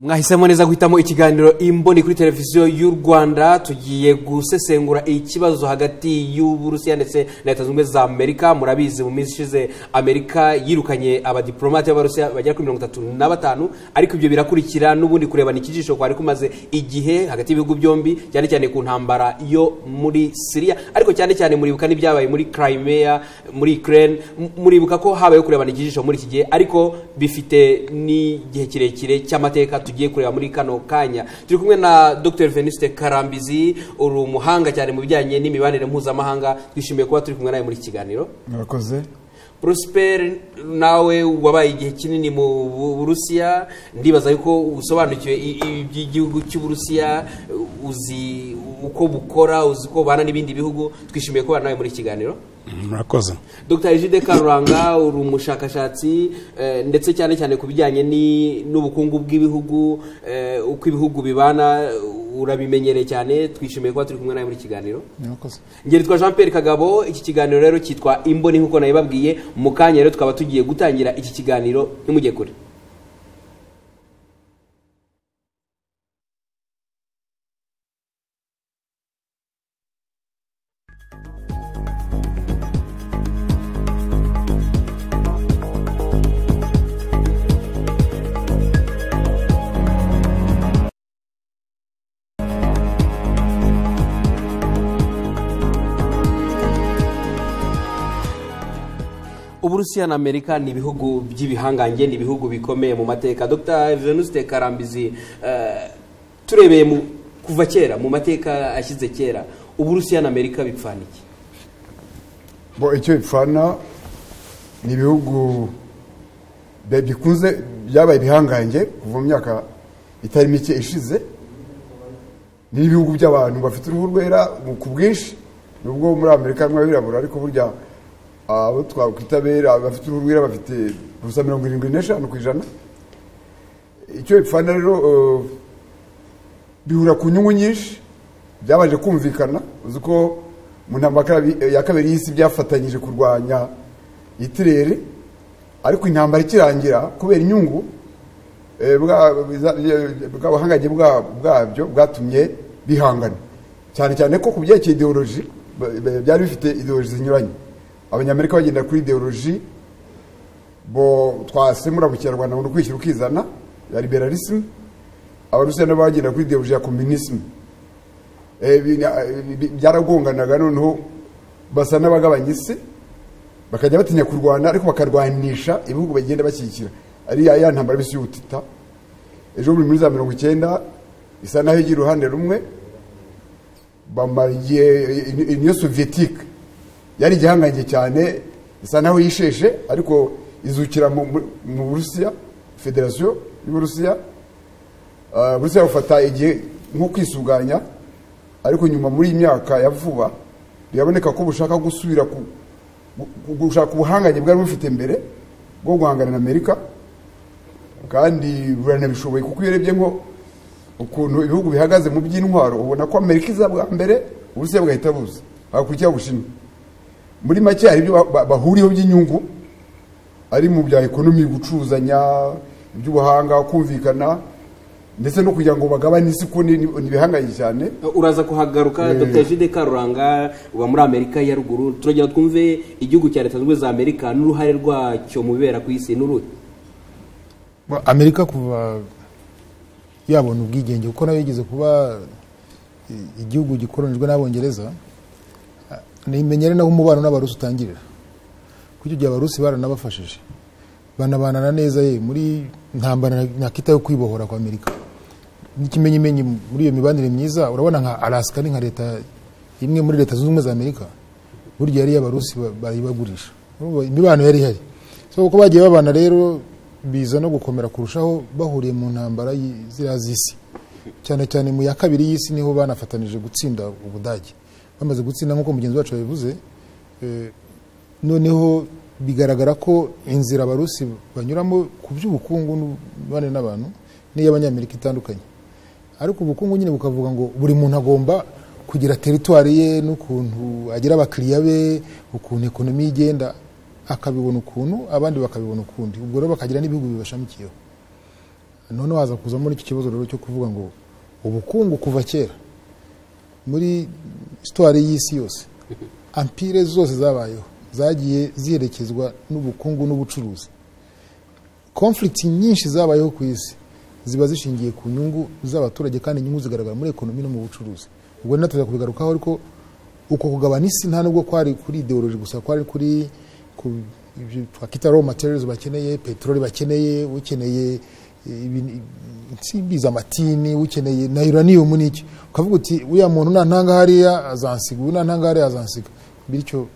mwahisemo neza guhitamo ikiganiro imboni kuri televiziyo y'u rwanda tugiye gusesengura ikibazo hagati y'uburusiya ndetse na leta zunze ubumwe za amerika murabizi mu minsi ishize amerika yirukanye abadiplomate b'abarusiya bagera kuri mirongo itatu na batanu ariko ibyo birakurikira n'ubundi kurebana ikijisho kwari kumaze igihe hagati y'ibihugu byombi cyane cyane ku ntambara yo muri siriya ariko cyane cyane muribuka n'ibyabaye muri crimea muri ukraine M- muribuka ko habayeho kurebana ikijisho muri iki gihe ariko bifite n'igihe kirekire cy'amateka tugiye kureba muri kano kanya turi kumwe na dr venuste karambizi uri umuhanga cyane mu bijyanye n'imibanire mpuzamahanga twishimiye kuba turi kumwe nawe muri iki kiganiro murakoze prosper nawe wabaye igihe kinini mu Bu- burusiya ndibaza yuko usobanukiwe i- i- iby'igihugu cy'uburusiya uzi uko bukora uzi uko bubana n'ibindi bihugu twishimiye kubana nawe muri iki kiganiro murakoze dr egide karuranga uri umushakashatsi eh, ndetse cyane cyane ku bijyanye ni- n'ubukungu bw'ibihugu eh, uko ibihugu bibana urabimenyereye cyane twishimiye kuba turi kumwe nawe muri iki kiganiro murakoze ngeritwa jean pierre kagabo iki kiganiro rero cyitwa imboni nk'uko nabibabwiye mu kanya rero tukaba tugiye gutangira iki kiganiro ntimujye kure uburusiya na amerika ni ibihugu by'ibihangange ni ibihugu bikomeye mu mateka dr venuste karambizi eh, turebeye mu kuva kera mu mateka ashyize kera uburusiya na amerika bipfana iki bo icyo bipfana ni ibihugu bya- bikunze byabaye ibihangange kuva mu myaka itari mike ishize ni ibihugu by'abantu bafite uruhu rwera mu- ku bwinshi nubwo muri amerika harimo abirabura ariko burya abo twakwita bera bafite uruhu rwera bafite gusa mirongo irindwi n'eshanu ku ijana icyo bipfana rero eh, bihura ku nyungu nyinshi byabanje kumvikana uzi ko mu ntambara ya kabi- ya kabiri y'isi byafatanyije kurwanya itirere ariko intambara ikirangira kubera inyungu eh, bwa- biza- bya- bw'abahangange bwa- bwabyo bwatumye bihangana cyane cyane ko ku byerekeye ideoloji ba- ba- byari bifite ideoloji zinyuranye abanyamerika bagenda kuri ideoloji bo twasemura mu kinyarwanda ngo ni ukwishyira ukizana ya liberalism abarusiya nabo bagenda kuri ideoloji ya kominisme Eh, bi- eh, bi- byaragonganaga noneho basa n'abagabanya isi bakajya batinya kurwana ariko bakarwanisha ibihugu bagenda bashyigikira ari ya ya ntambara bisi y'ubutita ejo buri muri za mirongo icyenda isa naho igira uruhande rumwe bamara igihe niyo soviyetique yari igihangange cyane isa naho yisheshe ariko izukira mu- mu mu burusiya federasiyo y'uburusiya Uh, Burusiya bufata igihe nko kwisuganya ariko nyuma muri iyi myaka ya vuba biraboneka ko bushaka gusubira ku gu- gushaka ubuhanganye bwari bufite mbere bwo guhangana na Amerika kandi buranabishoboye kuko iyo urebye nko ukuntu ibihugu bihagaze mu by'intwaro ubona ko Amerika iza bwa mbere Uburusiya bugahita buza hakurikiraho Ubushinwa muri make hari ibyo ba- ba- bahuriyeho by'inyungu ari mu bya ekonomi gucuzanya iby'ubuhanga kumvikana ndetse no kugira ngo bagabane isi ko ni ni- ni ibihanganye cyane uraza kuhagaruka Mm. dr jide karuranga uba muri amerika ya ruguru turagenda twumve igihugu cya leta zunze ubumwe za amerika n'uruhare rwacyo mu bibera ku isi n'uruhe Ba- amerika kuva yabona ubwigenge kuko nayo yigeze kuba i- igihugu gikolonijwe n'abongereza Ah, nimenyere naho umubano n'abarusi utangirira kuko icyo gihe abarusi baranabafashije banabanana neza ye muri ntambara nakita yo kwibohora kwa amerika n'ikimenyimenyi muri iyo mibanire myiza urabona nka alaska ni nka leta imwe muri leta zunze ubumwe za amerika burya yari iy'abarusi ba- barayibagurisha Urumva imibano yari ihari so uko bagiye babana rero biza no gukomera kurushaho bahuriye mu ntambara y- ziriya z'isi cyane cyane mu ya kabiri y'isi niho banafatanije gutsinda ubudage bamaze gutsinda nk'uko mugenzi wacu yabivuze eh, noneho bigaragara ko inzira abarusi banyuramo ku by'ubukungu n'ububane n'abantu n'iy'abanyamerika itandukanye ariko ubukungu nyine bukavuga ngo buri muntu agomba kugira teritwari ye n'ukuntu agira abakiriya be ukuntu ekonomi ye igenda akabibona ukuntu abandi bakabibona ukundi ubwo rero bakagira n'ibihugu bibashamikiyeho none haza kuza muri iki kibazo rero cyo kuvuga ngo ubukungu kuva kera muri sitwari y'isi yose ampire zose zabayeho zagiye ziherekezwa n'ubukungu n'ubucuruzi konfirigiti nyinshi zabayeho ku isi ziba zishingiye ku nyungu z'abaturage kandi inyungu zigaragara muri ekonomi no mu bucuruzi ubwo rero tujya kubigarukaho ariko uko kugabana isi nta nubwo kwari kuri ideoloji gusa kwari kuri ku ibyo twakita raw materials bakeneye peteroli bakeneye ukeneye insimbi z'amatini ukeneye na uranium n'iki ukavuga uti uriya muntu nta ntanga hariya azansiga uyu nta ntanga hariya azansiga bityo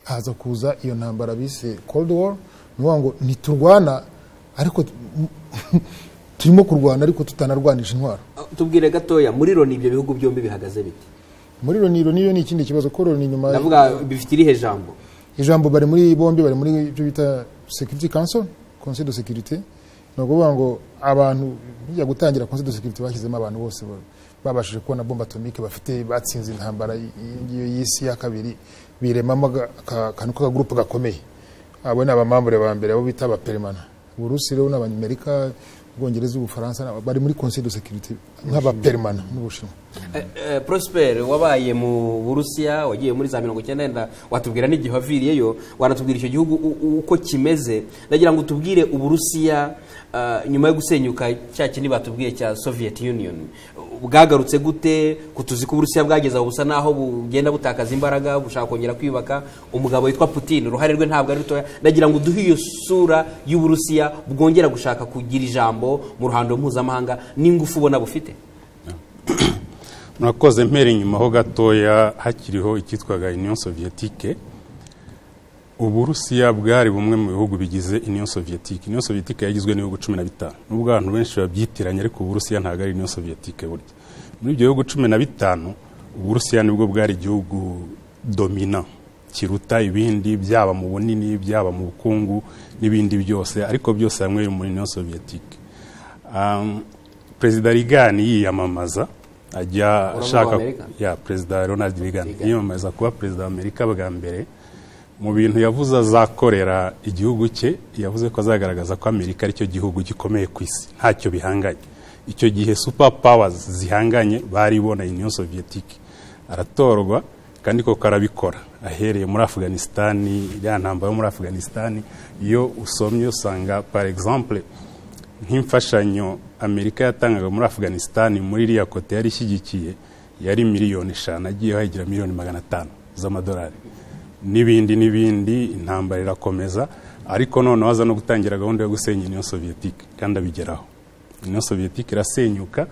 haza kuza iyo ntambara bise cold war ni ukuvuga ngo ntiturwana ariko turimo kurwana ariko tutanarwanisha intwaro tubwire gatoya muri loni ibyo bihugu byombi bihagaze biti muri loni loni yo ni ikindi kibazo ko loni nyuma ndavuga bifite irihe jambo ijambo bari muri bombi bari muri ibyo bita security council conseil de sécurité ni ukuvuga ngo abantu bijya gutangira konseri de sekiriti bashyizemo abantu bose babashije kubona bomba atomike bafite batsinze intambara y'iyo y'isi ya kabiri biremamo akantu k'akagurupe gakomeye abo ni abamambure ba mbere abo bita abaperemana uburusi rero n'abanyamerika ubwongereza ubufaransa bari muri konseri de sekiriti nk'abaperemana n'ubushinwa prosperi wabaye mu burusiya wagiye muri za mirongo icyenda wenda watubwira n'igihe waviriyeyo wanatubwira icyo gihugu uko kimeze ndagira ngo utubwire uburusiya nyuma yo gusenyuka cya kindi batubwiye cya soviet union bwagarutse gute kutuzi ko uburusiya bwageze aho busa naho bugenda butakaza imbaraga bushaka kongera kwiyubaka umugabo witwa putin uruhare rwe ntabwo ari rutoya ndagira ngo duhe iyo sura y'uburusiya bwongera gushaka kugira ijambo mu ruhando mpuzamahanga n'ingufu ubona bufite murakoze mpera inyuma ho gatoya hakiriho icyitwaga union sovietike uburusiya bwari bumwe mu bihugu bigize union sovietike union sovietike yagizwe n'ibihugu cumi na bitanu nubwo abantu benshi babyitiranya ariko uburusiya ntabwo ari union sovietike burya muri ibyo bihugu cumi na bitanu uburusiya nibwo bwari igihugu domina kiruta ibindi byaba mu bunini byaba mu bukungu n'ibindi byose ariko byose hamwe biri muri union sovietike perezida rigani yiyamamaza ajya ashaka ya perezida ronald rigani yiyamamaza kuba perezida wa amerika bwa mbere mu bintu yavuze azakorera igihugu cye yavuze ko azagaragaza ko amerika aricyo gihugu gikomeye ku isi ntacyo bihanganye icyo gihe super powers zihanganye bari ibona union sovietike aratorwa kandi koko arabikora ahereye muri afuganisitani iriya ntambaro yo muri afuganisitani iyo usomye usanga par exemple nk'imfashanyo amerika yatangaga muri afuganisitani muri iriya kote yari ishyigikiye yari miliyoni eshanu agiye hayigira miliyoni magana atanu z'amadolari n'ibindi n'ibindi intambara irakomeza ariko noneho aza no gutangira gahunda yo gusenya union sovietike kandi abigeraho union sovietike irasenyuka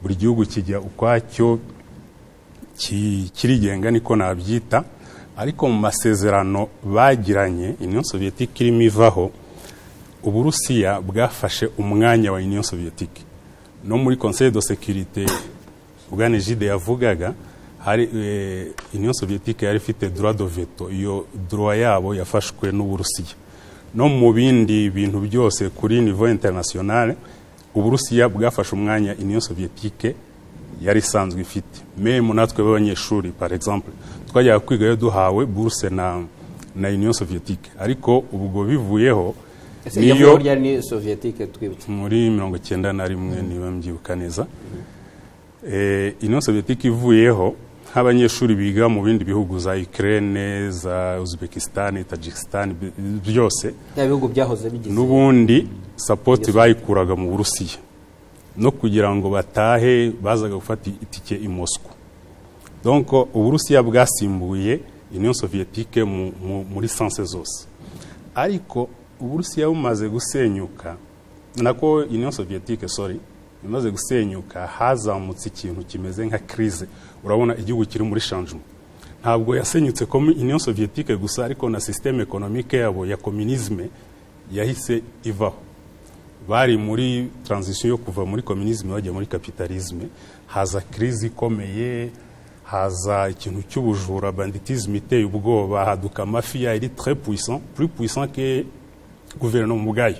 buri gihugu kijya ukwacyo kirigenga niko nabyita ariko mu masezerano bagiranye union sovietike irimo ivaho uburusiya bwafashe umwanya wa union sovietike no muri conseil de sécurité bwanejide yavugaga hari union sovietike yari ifite droit de veto iyo droit yabo yafashwe n'uburusiya no mu bindi bintu byose kuri niveau internationale uburusiya bwafashe umwanya union sovietike yari isanzwe ifite memu natwe b'abanyeshuri par exemple twajyaga kwigayo duhawe buruse na na union sovietike ariko ubwo bivuyeho niyo muri mirongo icyenda na rimwe niba mbyibuka neza union sovietike ivuyeho nk'abanyeshuri biga mu bindi bihugu za Ukraine za Uzbekistan Tajikistan byose bihugu byahoze bigize n'ubundi support bayikuraga mu Burusiya no kugira ngo batahe bazaga gufata itike i Moscow donc Uburusiya bwasimbuye Union Soviétique muri sanse zose ariko Uburusiya bumaze gusenyuka nako Union Soviétique sorry imaze gusenyuka hazamutse ikintu kimeze nka kirize urabona igihugu kiri muri shanjuma ntabwo yasenyutse union sovietike gusa ariko na sisiteme ekonomike yabo ya kominizme yahise ivaho bari muri taranzisiyo yo kuva muri kominizme bajya muri kapitalizme haza kirize ikomeye haza ikintu cy'ubujura banditizme iteye ubwoba haduka amafiya iri tre puissant plus puissant que guverinoma ubwayo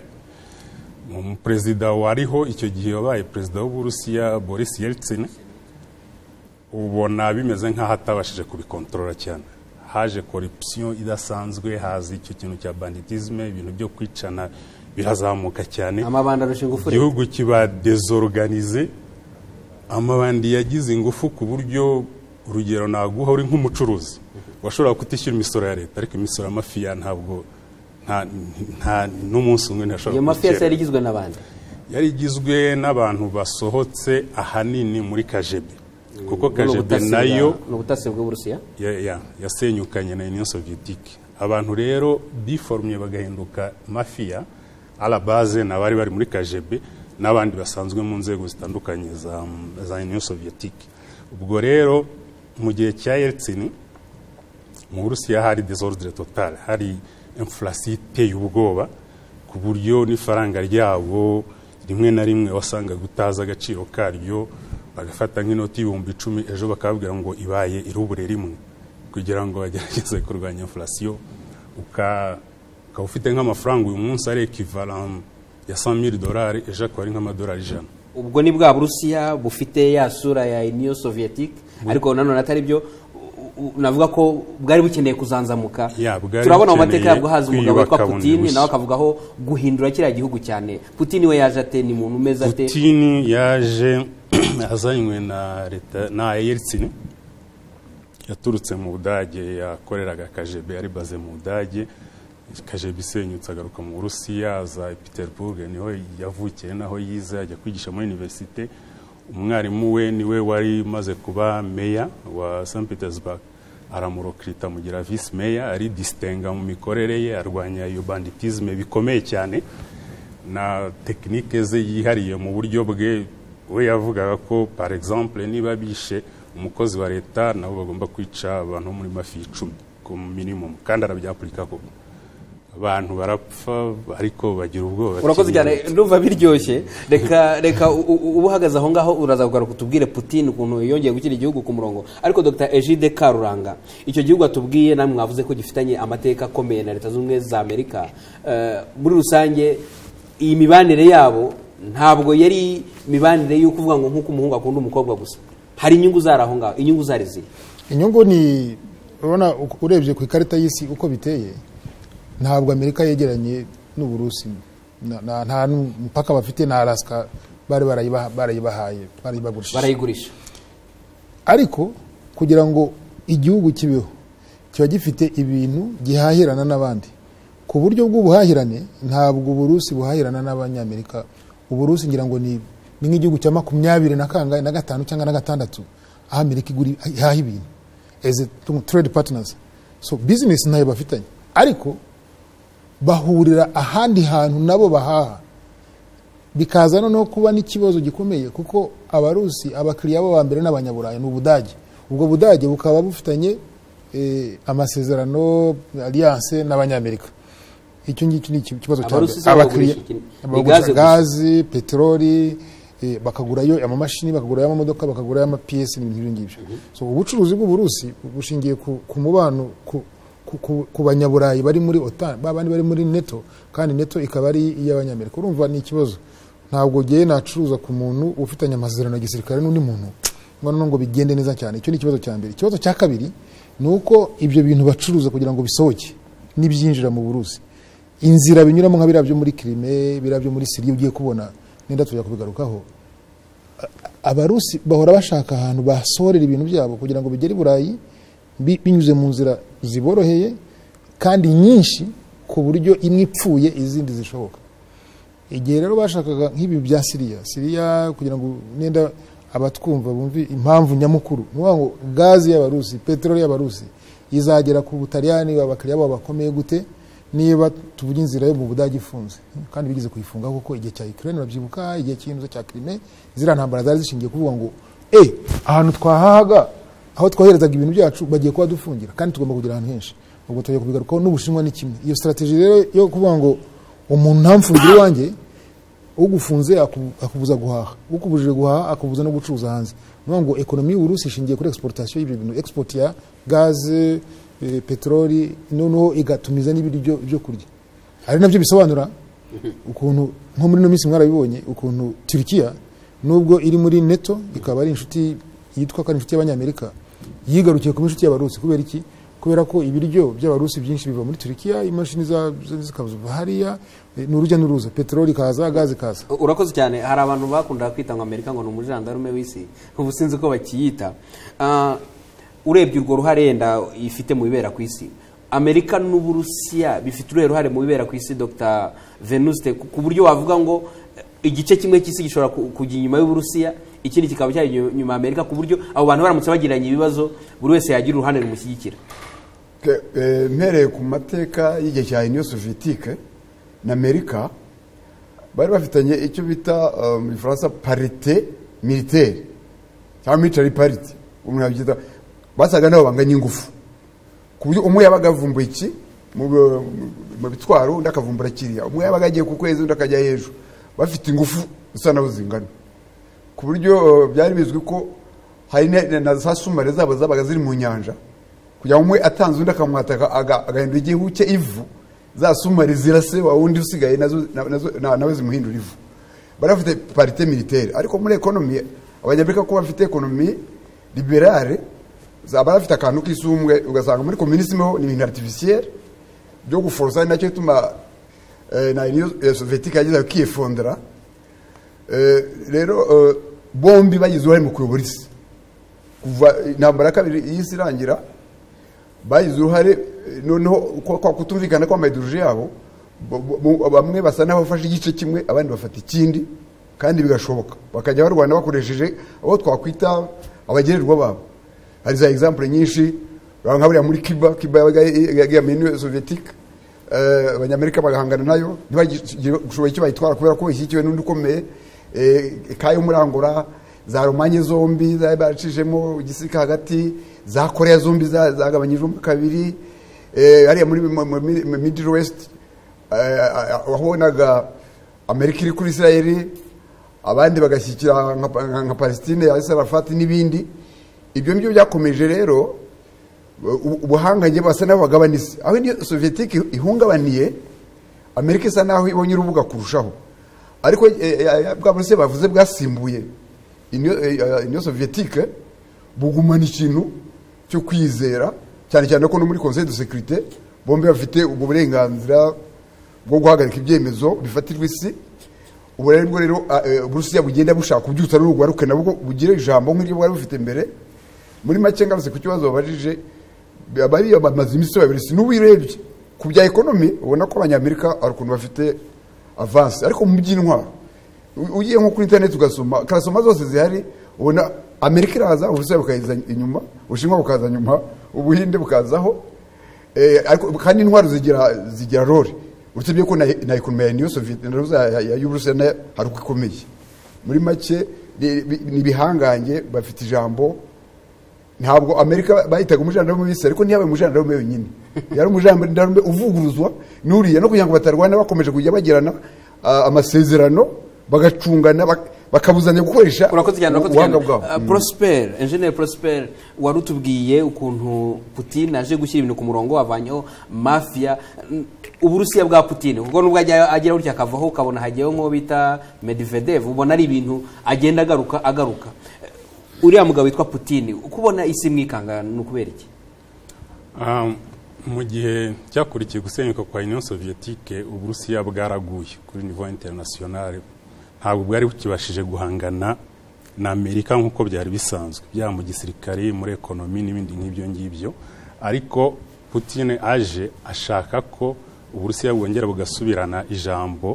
umuperezida wariho icyo gihe wabaye perezida w'uburusiya boris yeltsin ubona bimeze nk'aho atabashije kubikontorora cyane haje corruption idasanzwe haza icyo kintu cya banditisme ibintu byo kwicana birazamuka cyane amabandi arusha ingufu leta igihugu kiba desorganize amabandi yagize ingufu ku buryo urugero naguha uri nk'umucuruzi washobora kutishyura imisoro ya leta ariko imisoro y'amafiya ntabwo nta nta n'umunsi umwe ntashobora iyo mafi yose kuwukira. yari igizwe n'abandi yari igizwe n'abantu basohotse ahanini muri kajebe kuko kajebe ubutasi bwa- nayo ni ubutasi bw'uburusiya ya- ya- yasenyukanye na union soviyetique abantu rero biforumye bagahinduka mafiya arabaze ni abari bari muri kajebe n'abandi basanzwe mu nzego zitandukanye za, za union soviyetique ubwo rero mu gihe cya yeltsini mu burusiya hari desordre total hari inflation iteye ubwoba ku buryo n'ifaranga ryabo rimwe na rimwe wasangaga utazi agaciro karyo bagafata nk'inoti y'ibihumbi icumi ejo bakababwira ngo ibaye irubure rimwe kugira ngo bagerageze kurwanya inflation uka ukaba ufite nk'amafaranga uyu munsi ari ekivaran ya 100 dolari ejo akaba ari nk'amadolari ijana ubwo ni bwa burusiya bufite ya sura ya union soviyetique ariko nanone atari byo u- u- navuga ko bwari bukeneye kuzanzamuka Ya, bwari turabona mu bukeneye mateka yabwo haza umugabo witwa kwiyubaka bundi putini bushya. nawe akavugaho guhindura kiriya gihugu cyane putini we yaje ate ni muntu umeze ate putini yaje azanywe na leta na yeltsin yaturutse mu budage yakoreraga kajebe yari baze mu budage kajebe isenyutse agaruka mu burusiya aza i peterburg niho yavukiye naho yize ajya kwigisha muri universite umwarimu we niwe wari umaze kuba meya wa st petersburg aramurokirita amugira visi meya ari disitenga mu mikorere ye arwanya iyo banditisme bikomeye cyane na tekinike ze yihariye mu buryo bwe we yavugaga ko par exemple niba bishe umukozi wa leta nabo bagomba kwica abantu bo muri mafi icumi ku minimum kandi arabyapurika koko abantu barapfa ariko bagira ubwoba bati, urakoze cyane "Ni- numva biryoshye reka reka u- u- uba uhagaze aho ngaho uraza kugaruka utubwire putin ukuntu yongeye gukira igihugu ku murongo ariko dr egide karuranga icyo gihugu watubwiye namwe mwavuze ko gifitanye amateka akomeye na leta zunze ubumwe za amerika Eh, muri rusange iyi mibanire yabo ntabwo yari mibanire yo kuvuga ngo nk'uko umuhungu akunda umukobwa gusa hari inyungu zari aho ngaho inyungu zari ziri inyungu ni urabona u- urebye ku ikarita y'isi uko biteye ntabwo amerika yegeranye n'uburusi Na- na- nta mupaka bafite na araska bari barayibaha- barayibahaye barayibagurishije barayigurisha ariko kugira ngo igihugu kibeho kiba gifite ibintu gihahirana n'abandi ku buryo bw'ubuhahirane ntabwo uburusi buhahirana n'abanyamerika uburusi ngira ngo ni ni nk'igihugu cya makumyabiri na kangahe na gatanu cyangwa na gatandatu aho amerika igura ihaha ibintu as a trade partners so business ntayo bafitanye ariko bahurira ahandi hantu nabo bahaha bikaza noneho kuba n'ikibazo gikomeye kuko abarusi abakiriya babo ba mbere ni abanyaburayi ni ubudage ubwo budage bukaba bufitanye eh, amasezerano alliance n'abanyamerika icyo ngicyo ni iki- ikibazo cya Abarusi mbere. si abo bagurisha iki? Ni gaze bagurisha gusa. gazi peteroli eh, bakagurayo amamashini bakagurayo amamodoka bakagurayo amapiyesi n'ibintu nk'ibyo ngibyo so ubucuruzi bw'uburusi bushingiye ku, ku mubano ku, ku, ku, ku banyaburayi bari muri otan babandi bari muri neto kandi neto ikaba ari iy'abanyamerika urumva ni ikibazo ntabwo ugiye nacuruza ku muntu ufitanye amasezerano ya gisirikare n'undi muntu ngo noneho ngo bigende neza cyane icyo ni ikibazo cya mbere ikibazo cya kabiri ni uko ibyo bintu bacuruza kugira ngo bisohoke n'ibyinjira mu burusi inzira binyuramo nka biriya byo muri kirime biriya byo muri siriya ugiye kubona nenda tujya kubigarukaho A- abarusi bahora bashaka ahantu basohorera ibintu byabo kugira ngo bigere i burayi bi- binyuze mu nzira ziboroheye kandi nyinshi ku buryo imwe ipfuye izindi zishoboka igihe rero bashakaga nk'ibi bya siriya siriya kugira ngo nenda abatwumva bumve impamvu nyamukuru ni ukuvuga ngo gazi y'abarusi peteroli y'abarusi izagera ku butaliyani abakiriya babo bakomeye gute niba tuvuga inzira yo mu budage ifunze kandi bigeze kuyifunga kuko igihe cya ukraine urabyibuka igihe cy'ihinduza cya kirime ziriya ntambara zari zishingiye kuvuga ngo e ahantu twahahaga aho twoherezaga ibintu byacu bagiye kuhadufungira kandi tugomba kugira ahantu henshi ubwo tugiye kubigarukaho n'ubushinwa ni kimwe iyo strategy rero yo kuvuga ngo umuntu ntamfungire iwanjye ugufunze aku- akubuza guhaha ukubujije guhaha akubuza no gucuruza hanze ni ukuvuga ngo ekonomi y'uburusi ishingiye kuri exportation y'ibyo bintu export ya gaze eh, peteroli noneho igatumiza n'ibiryo byo kurya ari nabyo bisobanura ukuntu nko muri ino minsi mwarabibonye ukuntu turikiya nubwo iri muri neto ikaba ari inshuti yitwa ko ari inshuti y'abanyamerika yigarukiye kuba inshuti y'abarusi kubera iki kubera ko ibiryo by'abarusi byinshi biva muri turikiya imashini za- za- zikazuva hariya eh, ni urujya n'uruza peteroli ikaza gaze ikaza urakoze cyane hari abantu bakundaga kwita ngo amerika ngo ni umujandarume w'isi ubu sinzi uko bakiyita Ah, urebye urwo ruhare yenda ifite mu bibera ku isi amerika n'uburusiya bifite uruhe ruhare mu bibera ku isi dr venuste ku ku buryo wavuga ngo eh, igice kimwe cy'isi gishobora ku- kujya inyuma y'uburusiya ikindi kikaba cyari inyuma inyuma ya amerika ku buryo abo bantu baramutse bagiranye ibibazo buri wese yagira uruhande rumushyigikira Ke- eh, mpereye ku mateka y'igihe cya uniyo soviyetike na amerika bari bafitanye icyo bita eh, mu gifaransa parite militaire cyangwa military parite umuntu yabyita basaga nabo banganya ingufu ku buryo umwe yabaga avumbuye iki mu bi- mu bitwaro undi akavumbura kiriya umwe yabaga agiye ku kwezi undi akajya hejuru bafite ingufu zisa nabo zingana ku buryo eh, byari bizwi ko hari na- na za sumare zabo zabaga ziri mu nyanja kugira ngo umwe atanze undi akamwataka aga- agahindura igihu cye ivu za sumari zirase wa wundi usigaye nazo- na- nazo- na- nawe zimuhindura ivu bari bafite parite militaire ariko muri ekonomi abanyamerika kuba bafite ekonomi liberale za- bari bafite akantu k'isumbwe ugasanga muri komunisime ho ni ibintu artificiel byo guforosa ari nacyo bituma eh, na uniyo eh, soviyetika yagezaga kiyifondera Eh, rero eh, bombi bagize uruhare mu kuyobora isi kuva intambara ya kabiri y'isi irangira bagize uruhare eh, noneho kwa kwa kutumvikana kw'amayidiruje yabo bo- bo- bo- bamwe basa n'abafashe igice kimwe abandi bafata ikindi kandi bigashoboka bakajya barwana bakoresheje abo twakwita abagererwa babo hari za egisampure nyinshi urabona nka buriya muri kiba kiba yabaga yegamiye n'uniyo soviyetike Eh, abanyamerika bagahangana nayo ntibagishobora icyo bayitwara kubera ko ishyigikiwe n'undi ukomeye Eh, kayo muri angora za romanye zombi zari baracishemo igisika hagati za koreya zombi za- zagabanyijwemo kabiri Eh, hariya muri mu- mu- mu- mu middle west eh, ah, ah, wabonaga amerika iri kuri isirayeli abandi bagashyikira nka Pa- nka- nka palestine ya sarafati n'ibindi ibyo ngibyo byakomeje rero ubu- ubuhanganye basa n'abagabana isi aho niyo soviyetike ihungabaniye amerika isa n'aho ibonye urubuga kurushaho ariko eh, eh, bwa buruse bavuze bwasimbuye Uniyo- eh, eh, uniyo soviyetike bugumana ikintu cyo kwizera cyane cyane ko no muri conseil de sécurité bombi bafite ubwo burenganzira bwo guhagarika ibyemezo bifatirwa isi ubu rero nibwo rero ah, eh, uburusiya bugenda bushaka kubyutsa n'urugwaruke nabwo bugire ijambo nk'iryo bwari bufite mbere muri make ngarutse ku kibazo babajije bariya bamaze iminsi babiri si n'ubu urebye ku bya ekonomi ubona ko abanyamerika hari ukuntu bafite avansi ariko mu by'intwaro u- ugiye nko kuri interineti ugasoma karasoma zose zihari ubona amerika iraza uburusiya bukayiza inyuma ubushinwa bukaza nyuma ubuhinde bukazaho Eh, ariko kandi intwaro zigira zigira role uretse ko na, na ekonomi ya niyo soviet na ruza ya- ya y'uburusiya na- hari uko ikomeye muri make ni- bi- ni ibihangange bafite ijambo ntabwo amerika bayitaga umujandarume w'isi ariko ntiyabaye umujandarume wenyine yari umujandarume uvuguruzwa n'uriya no kugira ngo batarwana bakomeje kujya bagirana ah, amasezerano bagacungana bak- bakabuzanya gukoresha urakoze cyane urakoze cyane ubuhanga bwabo Ah, prosper enjeniyeri prosper wari utubwiye ukuntu putin aje gushyira ibintu ku murongo wavanyeho mafiya Mm, uburusiya bwa putin kuko nubwo ajya agera gutya akavaho ukabona hagiyeho nk'uwo bita medvedev ubona ari ibintu agenda agaruka agaruka Eh, uriya mugabo witwa putin ukubona isi mwikanga ni ukubera iki Ah, mu gihe cyakurikiye gusenyuka kwa union soviyetique uburusiya bwaraguye kuri niveau internationale ntabwo bwari bukibashije guhangana na amerika nk'uko byari bisanzwe byaba mu gisirikare muri ekonomi n'ibindi nk'ibyo ngibyo ariko putin aje ashaka ko uburusiya bwongera bugasubirana ijambo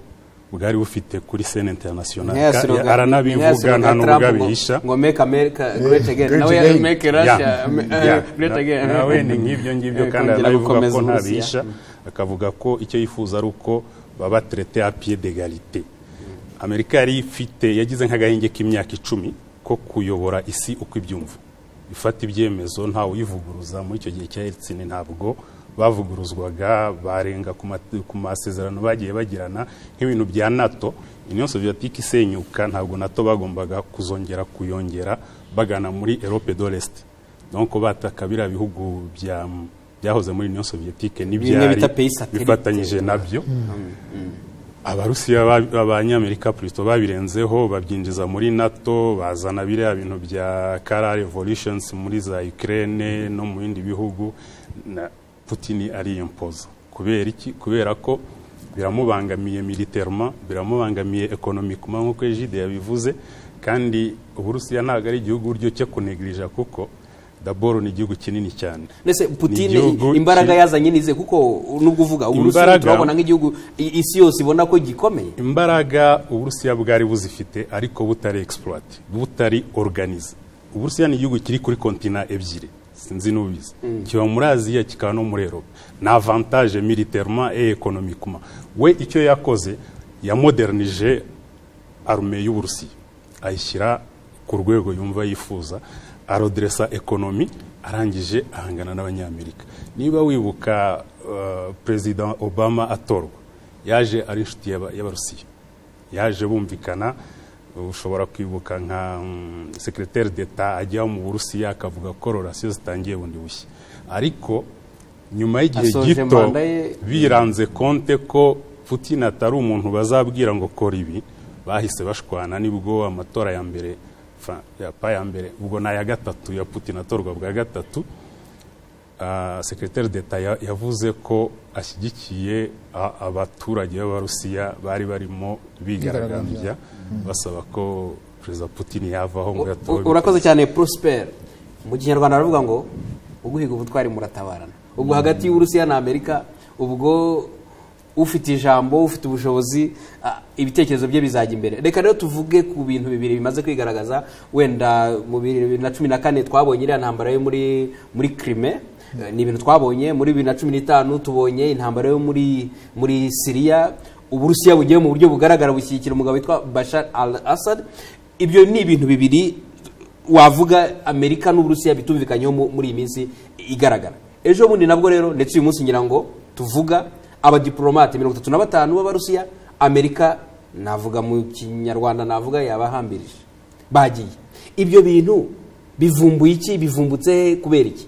bwari bufite kuri sene internationale Nkaya Ka- slogan- nkaya aranabivuga slogan nta ya n'ubwo Trump ngo- abihisha ngo make america great again great nawe again. make Ya, russia ame- eh, ya. great Na- again nawe ni nk'ibyo ngibyo Eh, kandi kongera arabivuga gukomeza ko Uburusiya. ntabisha akavuga ko icyo yifuza ari uko baba traité à pied d'égalité amerika yari ifite yagize nk'agahenge k'imyaka icumi ko kuyobora isi uko ibyumva ifata ibyemezo ntawe uyivuguruza muri icyo gihe cya Yeltsin ntabwo bavuguruzwaga barenga ku ma- ku masezerano bagiye bagirana nk'ibintu bya nato union soviétique isenyuka ntabwo nato bagombaga kuzongera kuyongera bagana muri europe de l'est donc bataka biriya bihugu bya byahoze muri union soviétique n'ibyari bita pays satellite. bifatanyije nabyo abarusiya ba- abanyamerika plutôt babirenzeho babyinjiza muri nato bazana biriya bintu bya kara revolutions muri za ukraine no mu bindi bihugu na putini ariyempoza kubera iki kubera ko biramubangamiye militerema biramubangamiye ekonomikuma nk'uko ejide yabivuze kandi uburusiya ntabwo ari igihugu uryo cyo kunegirija kuko daboro ni igihugu kinini cyane ndetse putine igihugu imbaraga ki- yazanye nize kuko nubwo uvuga uburusiya Imbaraga- turabona nk'igihugu i- isi yose ibona ko gikomeye imbaraga uburusiya bwari buzifite ariko butari egisipuwati butari oruganize uburusiya ni igihugu kiri kuri kontina ebyiri sinzi n'ubizi kiba muri aziya kikaba no muri eropa ni avantaje militerema e ekonomikuma we icyo yakoze yamodernije arume y'uburusiya ayishyira ku rwego yumva yifuza aroderesa ekonomi arangije ahangana n'abanyamerika niba wibuka eh, perezida obama atorwa yaje ari inshuti y'aba- y'abarusiya yaje bumvikana ushobora kwibuka nka mm, secrétaire d'etat ajya mu burusiya akavuga ko rorasiyo zitangiye bundi bushya ariko nyuma y'igihe Asoje gito manda ye- biranze konte ko putin atari umuntu bazabwira ngo kora ibi bahise bashwana nibwo amatora ya mbere fa- ya pa ya mbere ubwo ni aya gatatu ya putin atorwa bwa gatatu ah, secrétaire d'etat ya- yavuze ko ashyigikiye a- abaturage b'abarusiya bari barimo bigaragambya basaba ko perezida putin yavaho ngo U- yatobe u- urakoze cyane prosper mu kinyarwanda baravuga ngo uguhiga ubutwari muratabarana ubwo hagati y'uburusiya na amerika ubwo ufite ijambo ufite ubushobozi ah, ibitekerezo bye bizajya imbere reka rero tuvuge ku bintu bibiri bimaze kwigaragaza wenda mu bibiri na cumi na kane twabonye iriya ntambara yo muri muri krime Eh, ni ibintu twabonye muri bibiri na cumi n'itanu tubonye intambara yo muri muri siriya uburusiya bugiye mu buryo bugaragara bushyigikira umugabo witwa bashar al assad ibyo ni ibintu bibiri wavuga amerika n'uburusiya bitumvikanyeho mu- muri iyi minsi igaragara ejo bundi nabwo rero ndetse uyu munsi ngira ngo tuvuga abadiporomate mirongo itatu na batanu b'abarusiya amerika navuga mu kinyarwanda navuga yabahambirije bagiye ibyo bintu bivumbuye iki bivumbutse he kubera iki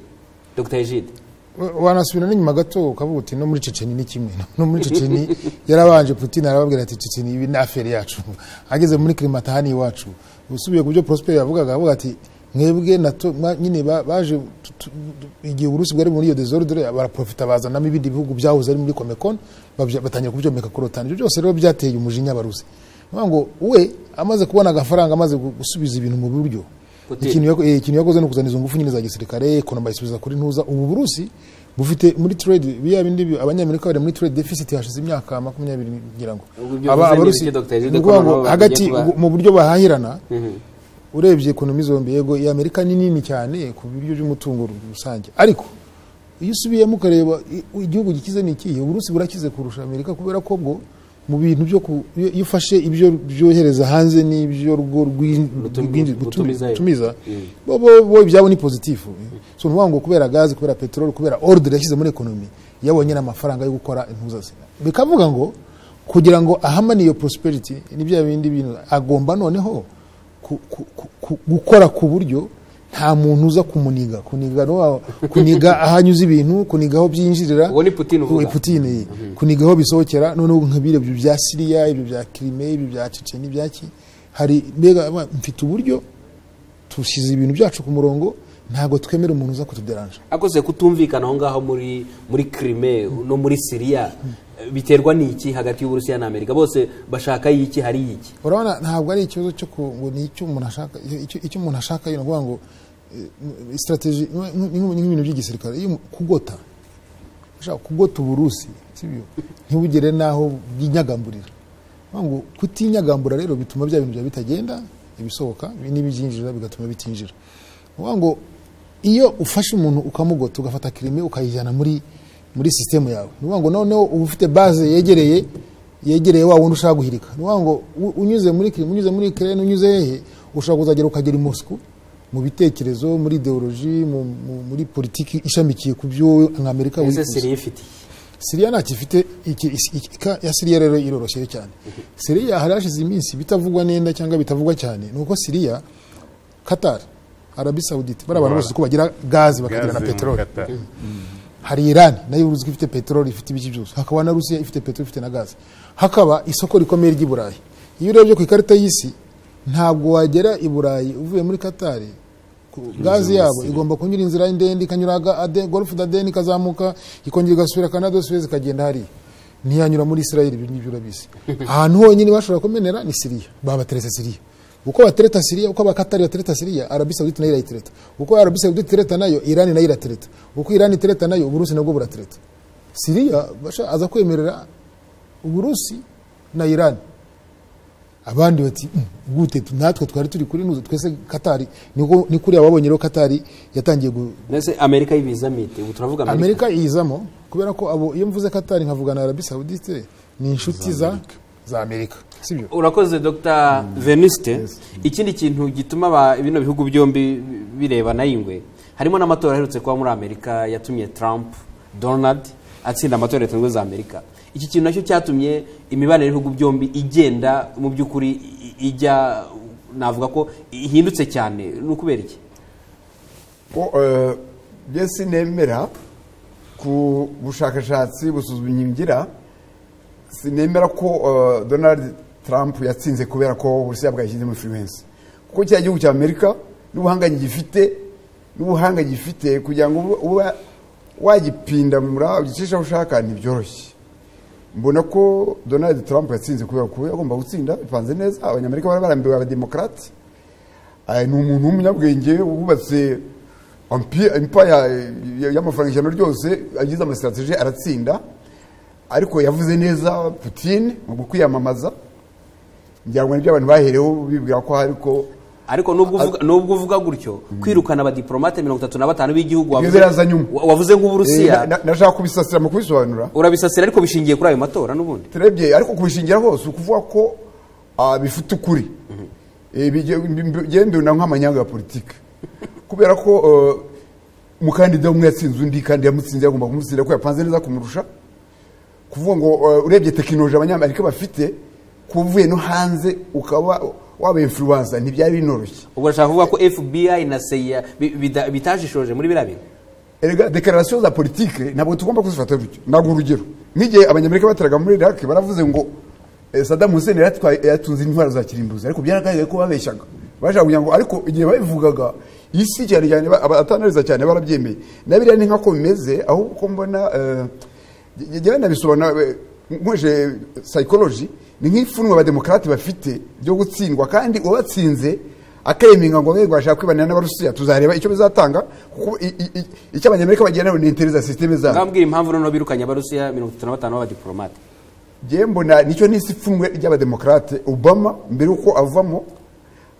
dr egide Wa- wanasubira n'inyuma gato ukavuga uti no muri ceceni ni kimwe no muri ceceni yarabanje putin arababwira ati ceceni ibi ni aferi yacu ageze muri klimatahani iwacu usubiye ku byo prosper yavugaga avuga ati mwebwe nato mwa- nyine ba- baje tu- tu- tu- igihe uburusi bwari muri iyo desordre baraprofita bazanamo ibindi bihugu byahoze ari muri comecon babya- batangira kubyomeka ku rotani ibyo byose rero byateye umujinya abarusi Niyo ngo we amaze kubona agafaranga amaze gu- gusubiza ibintu mu buryo Putin. ikintu yako- eh, ikintu yakoze ni ukuzana izo ngufu nyine za gisirikare ekonomi bayisubiza kuri ntuza ubu burusi bufite muri trade biya bindi bi- abanyamerika bari muri trade deficit hashize imyaka makumyabiri ngira ngo Ubwo ibyo bivuze Aba- ni abarusi- ibiki, Dr. Egide, ni ko nabo ukuvuga ngo bagiye hagati kuba- ubu- mu buryo bahahirana urebye ekonomi zombi yego iya amerika ni nini cyane ku buryo by'umutungo rusange ariko iyo usubiyemo ukareba i- igihugu gikize ni ikihe uburusi burakize kurusha amerika kubera ko bwo mu bintu byo ku- iyo iyo ufashe ibyo byohereza hanze n'ibyo rwo rwi- Rutum- rwinji- rutumiza gutumiza gutumiza bo bo bo ibyabo ni pozitifu so ntuvuga ngo kubera gazi kubera peteroli kubera ordre yashyize muri ekonomi yabonye n'amafaranga yo gukora impuza ze bikavuga ngo kugira ngo ahamane iyo prosperity ni bya bindi bintu agomba noneho ku- ku- ku- ku- gukora ku buryo nta muntu uza kumuniga kuniga no wa- kuniga aho anyuza ibintu kuniga aho byinjirira Uwo ni Putin uvuga? Uwo Putin, iyi. kuniga aho bisohokera noneho nk'ibyo ibyo bya siriya ibyo bya kirime ibyo bya ceceni ibyaki hari mbega ma- mfite uburyo dushyize ibintu byacu ku murongo ntabwo twemera umuntu uza kutuderanja akoze kutumvikana aho ngaho muri muri krime no muri siriya eh, biterwa n'iki hagati y'uburusiya na amerika bose bashaka y'iki hari y'iki urabona ntabwo ari ikibazo cyo ku- ngo ni icyo umuntu ashaka icyo- icyo umuntu ashaka ni ukuvuga ngo eh, strategy ni- ni ni nk'ibintu by'igisirikare iyo umu- kugota ushaka kugota uburusi sibyo ntibugere n'aho bwinyagamburira Ni ukuvuga ngo kutinyagambura rero bituma bya bintu byawe bitagenda ibisohoka n'ibyinjira bigatuma bitinjira Ni ukuvuga ngo iyo ufashe umuntu ukamugota ugafata kirime ukayijyana muri muri sisitemu yawe ni ukuvuga ngo noneho uba ufite baze yegereye yegereye wa wundi ushaka guhirika ni ukuvuga ngo u- unyuze muri kirime unyuze muri kirene unyuze hehe ushobora kuzagera ukagera i Moscou mu bitekerezo muri ideoloji mu, mu, muri politiki ishamikiye ku byo nka Amerika ese wifuza. siriya ifite iki? siriya ntacyo ifite iki- iki- iki- ka- ya siriya rero iroroshye cyane siriya hari hashize iminsi bitavugwa nenda cyangwa bitavugwa cyane ni uko siriya katari arabi sawudite bari abantu bose ko bagira gazi bakagira na gaze mu peteroli Qatar. hari irani nayo uzi ko ifite peteroli ifite ibiki byose hakaba na rusiya ifite peteroli ifite na gazi hakaba isoko rikomeye ry'i burayi iyo urebye ku ikarita y'isi ntabwo wagera i burayi uvuye muri katari ku- gazi yabo igomba kunyura inzira ndende ikanyura aga- Ade- golf d'adeni ikazamuka ikongera igasubira canada suez ikagenda hariya ntiyanyura muri israeli ibi ngibyo urabizi ahantu honyine bashobora kumenera ni siriya babateretse siriya uko batereta siriya uko abakatari batereta siriya arabi sawuditi nayo irayitereta uko arabi sawuditi itereta nayo irani nayo iratereta uko irani itereta nayo uburusi nabwo buratereta siriya basha- aza kwemerera uburusi na irani abandi bati "Mm, gute tu- natwe twari turi kuri nuzo twese katari niko ni kuriya babonye rero katari yatangiye gu- mbese amerika y'ibizamite ubu turavuga amerika amerika yizamo kubera ko abo iyo mvuze katari nkavuga na arabi sawudite ni inshuti za za amerika sibyo urakoze dr venuste ikindi kintu gituma aba- bino bihugu byombi birebana ingwe harimo n'amatora aherutse kuba muri amerika yatumye trump donald atsinda amatora ya leta zunze ubumwe za amerika iki kintu nacyo cyatumye imibanire y'ibihugu byombi igenda mu by'ukuri i- ijya navuga ko ihindutse cyane ni ukubera iki byo sinemera ku bushakashatsi busuzumye ingira sinemera ko eh, donald trump yatsinze kubera ko uburusiya bwayishyize muri firiwensi kuko cya gihugu cya amerika n'ubuhanga gifite n'ubuhanga gifite kugira ngo ube- uba wagipindamura ugicisha aho ushaka ntibyoroshye mbona ko donald trump yatsinze kubera ko yagomba gutsinda bipanze neza abanyamerika bari barambiwe abademokarate Aya, ni umuntu w'umunyabwenge wubatse ampi- empire eh, y'amafaranga ijana ryose agize amasitrategi aratsinda ariko yavuze neza putine mu kwiyamamaza ngira ngo nibyo abantu bahereho bibwira ko hari ko ariko nubwo uvuga- nubwo uvuga gutyo kwirukana abadiporomate mirongo itatu na batanu b'igihugu wavuze- biraza nyuma. wa- wavuze Eh, na- nk'uburusiya na- nashaka kubisasira mu kubisobanura urabisasira ariko bishingiye kuri ayo matora n'ubundi turebye ariko kubishingira hose ukuvuga ko ah, bifite ukuri Eh, bige- mbi- byendewe na nk'amanyanga ya politiki kubera ko eh, umukandida umwe yatsinze undi kandi yamutsinze yagomba kumutsinda ko yapanze neza kumurusha kuvuga ngo eh, urebye tekinoloji abanyamerika bafite kuba uvuye no hanze ukaba waba influencer ntibyari binoroshye ubwo urashaka kuvuga ko fbi na seya bi- bida- bitajishoje muri biriya bintu erega dekararasiyo za politike ntabwo tugomba kuzifata gutyo ntabwo urugero nk'igihe abanyamerika bateraga muri iraki baravuze ngo eh, Saddam Hussein yaratwaye yatunze intwaro za kirimbuzi ariko byaragaragaye ko babeshyaga bashaka kugira ngo ariko igihe babivugaga isi cyane cyane ba- abatanariza cyane barabyemeye na biriya ni nk'ako bimeze ahubwo ko mbona njyewe nabisobanura eh, nkoresheje psychology ni nk'ipfunwe abademokarate bafite ryo gutsindwa kandi uwatsinze akayiminga ngo bego bashaka kwibanira n'abarusiya tuzareba icyo bizatanga kuko i- i- i- icyo abanyamerika bagira nabo ni interi za sisiteme zabo ngambwira impamvu noneho birukanye abarusiya mirongo itatu na batanu b'abadiporomate ngewe mbona nicyo n'isi ipfunwe ry'abademokarate obama mbere y'uko avamo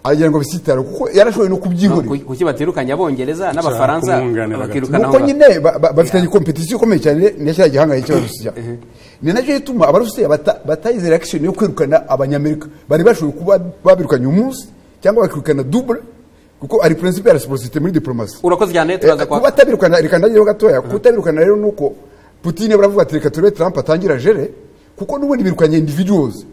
aragira ngo bisitare kuko yarashoboye no kubyihorera kuki batirukanye abongereza Ushaka n'abafaransa kumwunganira bakirukana nuko nyine ba- ba- bafitanye kompetisiyo ikomeye cyane na cya gihanga cy'abarusiya ni nacyo gituma abarusiya bata- batayizera akishoni yo kwirukana abanyamerika bari bashoboye kuba babirukanye umunsi cyangwa bakirukana dubure kuko ari prinsipe ya resiposite muri diporomasi urakoze cyane turaza kwa kubatabirukana reka ndagireho gatoya kubatabirukana rero ni uko putine baravuga ati reka turebe trump atangira jere kuko n'ubundi birukanye individuals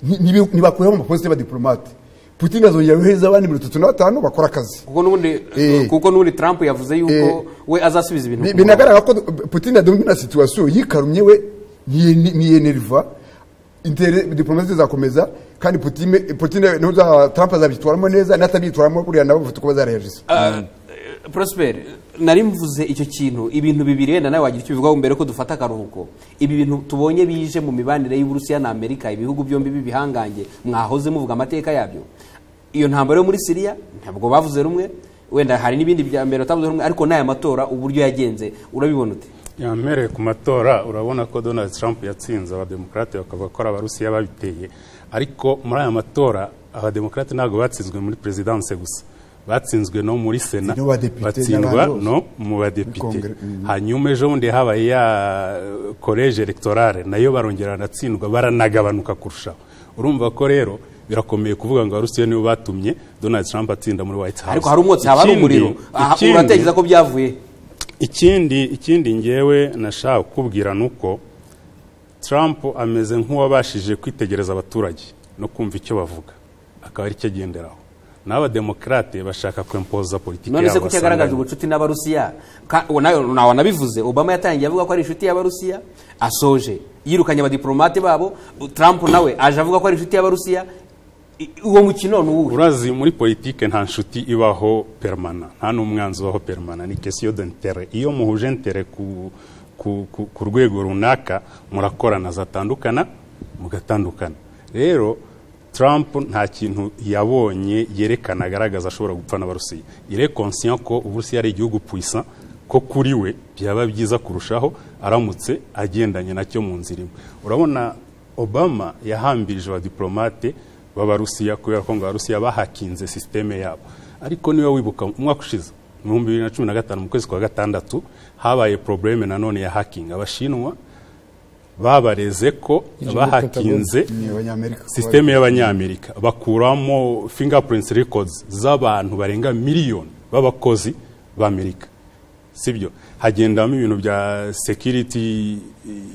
Ni- nibi- ntibakuyeho mu maposite y'abadiporomate putine azongera guheza abandi mirongo itatu na batanu bakora akazi kuko n'ubundi Eh. kuko n'ubundi trump yavuze yuko Eh. we azasubiza ibintu Bi- ku murongo. binagaragara ko putine adomwe na situwasiyo yikarumye we ntiyene- ntiyeneriva intere- diporomasi zizakomeza kandi putine putine n'uza trump azabyitwaramo neza n'atabyitwaramo buriya nabo bafite uko bazareyajisa Ah, eh, Prosper nari mvuze icyo kintu ibintu bibiri wenda nawe wagira icyo ubivugaho mbere ko dufata akaruhuko ibi bintu tubonye bije mu mibanire y'uburusiya na amerika ibihugu byombi b'ibihangange mwahoze muvuga amateka yabyo iyo ntambaro yo muri siriya ntabwo bavuze rumwe wenda hari n'ibindi bya mbere batavuze rumwe ariko n'aya matora uburyo yagenze urabibona ute yambereye ku matora urabona ko donald trump yatsinze abademokarate bakavuga ko ari abarusiya babiteye ariko muri aya matora abademokarate ntabwo batsinzwe muri perezidanse gusa batsinzwe no muri sena Ni no badepite batsindwa n'abandi bose. no mu badepite Kongere, mm. hanyuma ejo bundi habaye ya koleje electorale nayo barongera baratsindwa baranagabanuka kurushaho urumva ko rero birakomeye kuvuga ngo abarusiya nibo batumye donald trump atsinda muri white house ariko hari umwotsi haba hari Ikindi- umuriro Aha, ikindi- uratekereza ko byavuye ikindi ikindi ngewe nashaka kukubwira ni uko trump ameze nk'uwabashije kwitegereza abaturage no kumva icyo bavuga akaba ari cyo agenderaho naho abademokarate bashaka kwempoza politiki none se yabo kuki yagaragaje basanganywe. ubucuti n'abarusiya Ka- uwo nawe nawe wanabivuze obama yatangiye avuga ko ari inshuti y'abarusiya asoje yirukanye abadiporomate babo trump nawe aje avuga ko ari inshuti y'abarusiya I- uwo mukino ni uwuhe urazi muri politike nta nshuti ibaho permana nta n'umwanzi ubaho permana ni kesiyo dentere iyo muhuje ntere ku, ku, ku, ku rwego runaka murakorana zatandukana mugatandukana rero trump nta kintu yabonye yerekana agaragaza ashobora gupfa n'abarusiya ire conscient ko uburusiya ari igihugu puissant ko kuri we byaba byiza kurushaho aramutse agendanye nacyo mu nzira imwe urabona obama yahambirije abadiplomate b'abarusiya kubera ko ngo abarusiya bahakinze sisiteme yabo ariko niba wibuka umwaka ushize mu bihumbi bibiri na cumi na gatanu mu kwezi kwa gatandatu habaye probleme nanone ya hakingi abashinwa babareze ko Ijambo bahakinze ni abanyamerika sisiteme y'abanyamerika bakuramo fingerprints records z'abantu barenga miliyoni b'abakozi b'amerika sibyo hagendamo ibintu bya security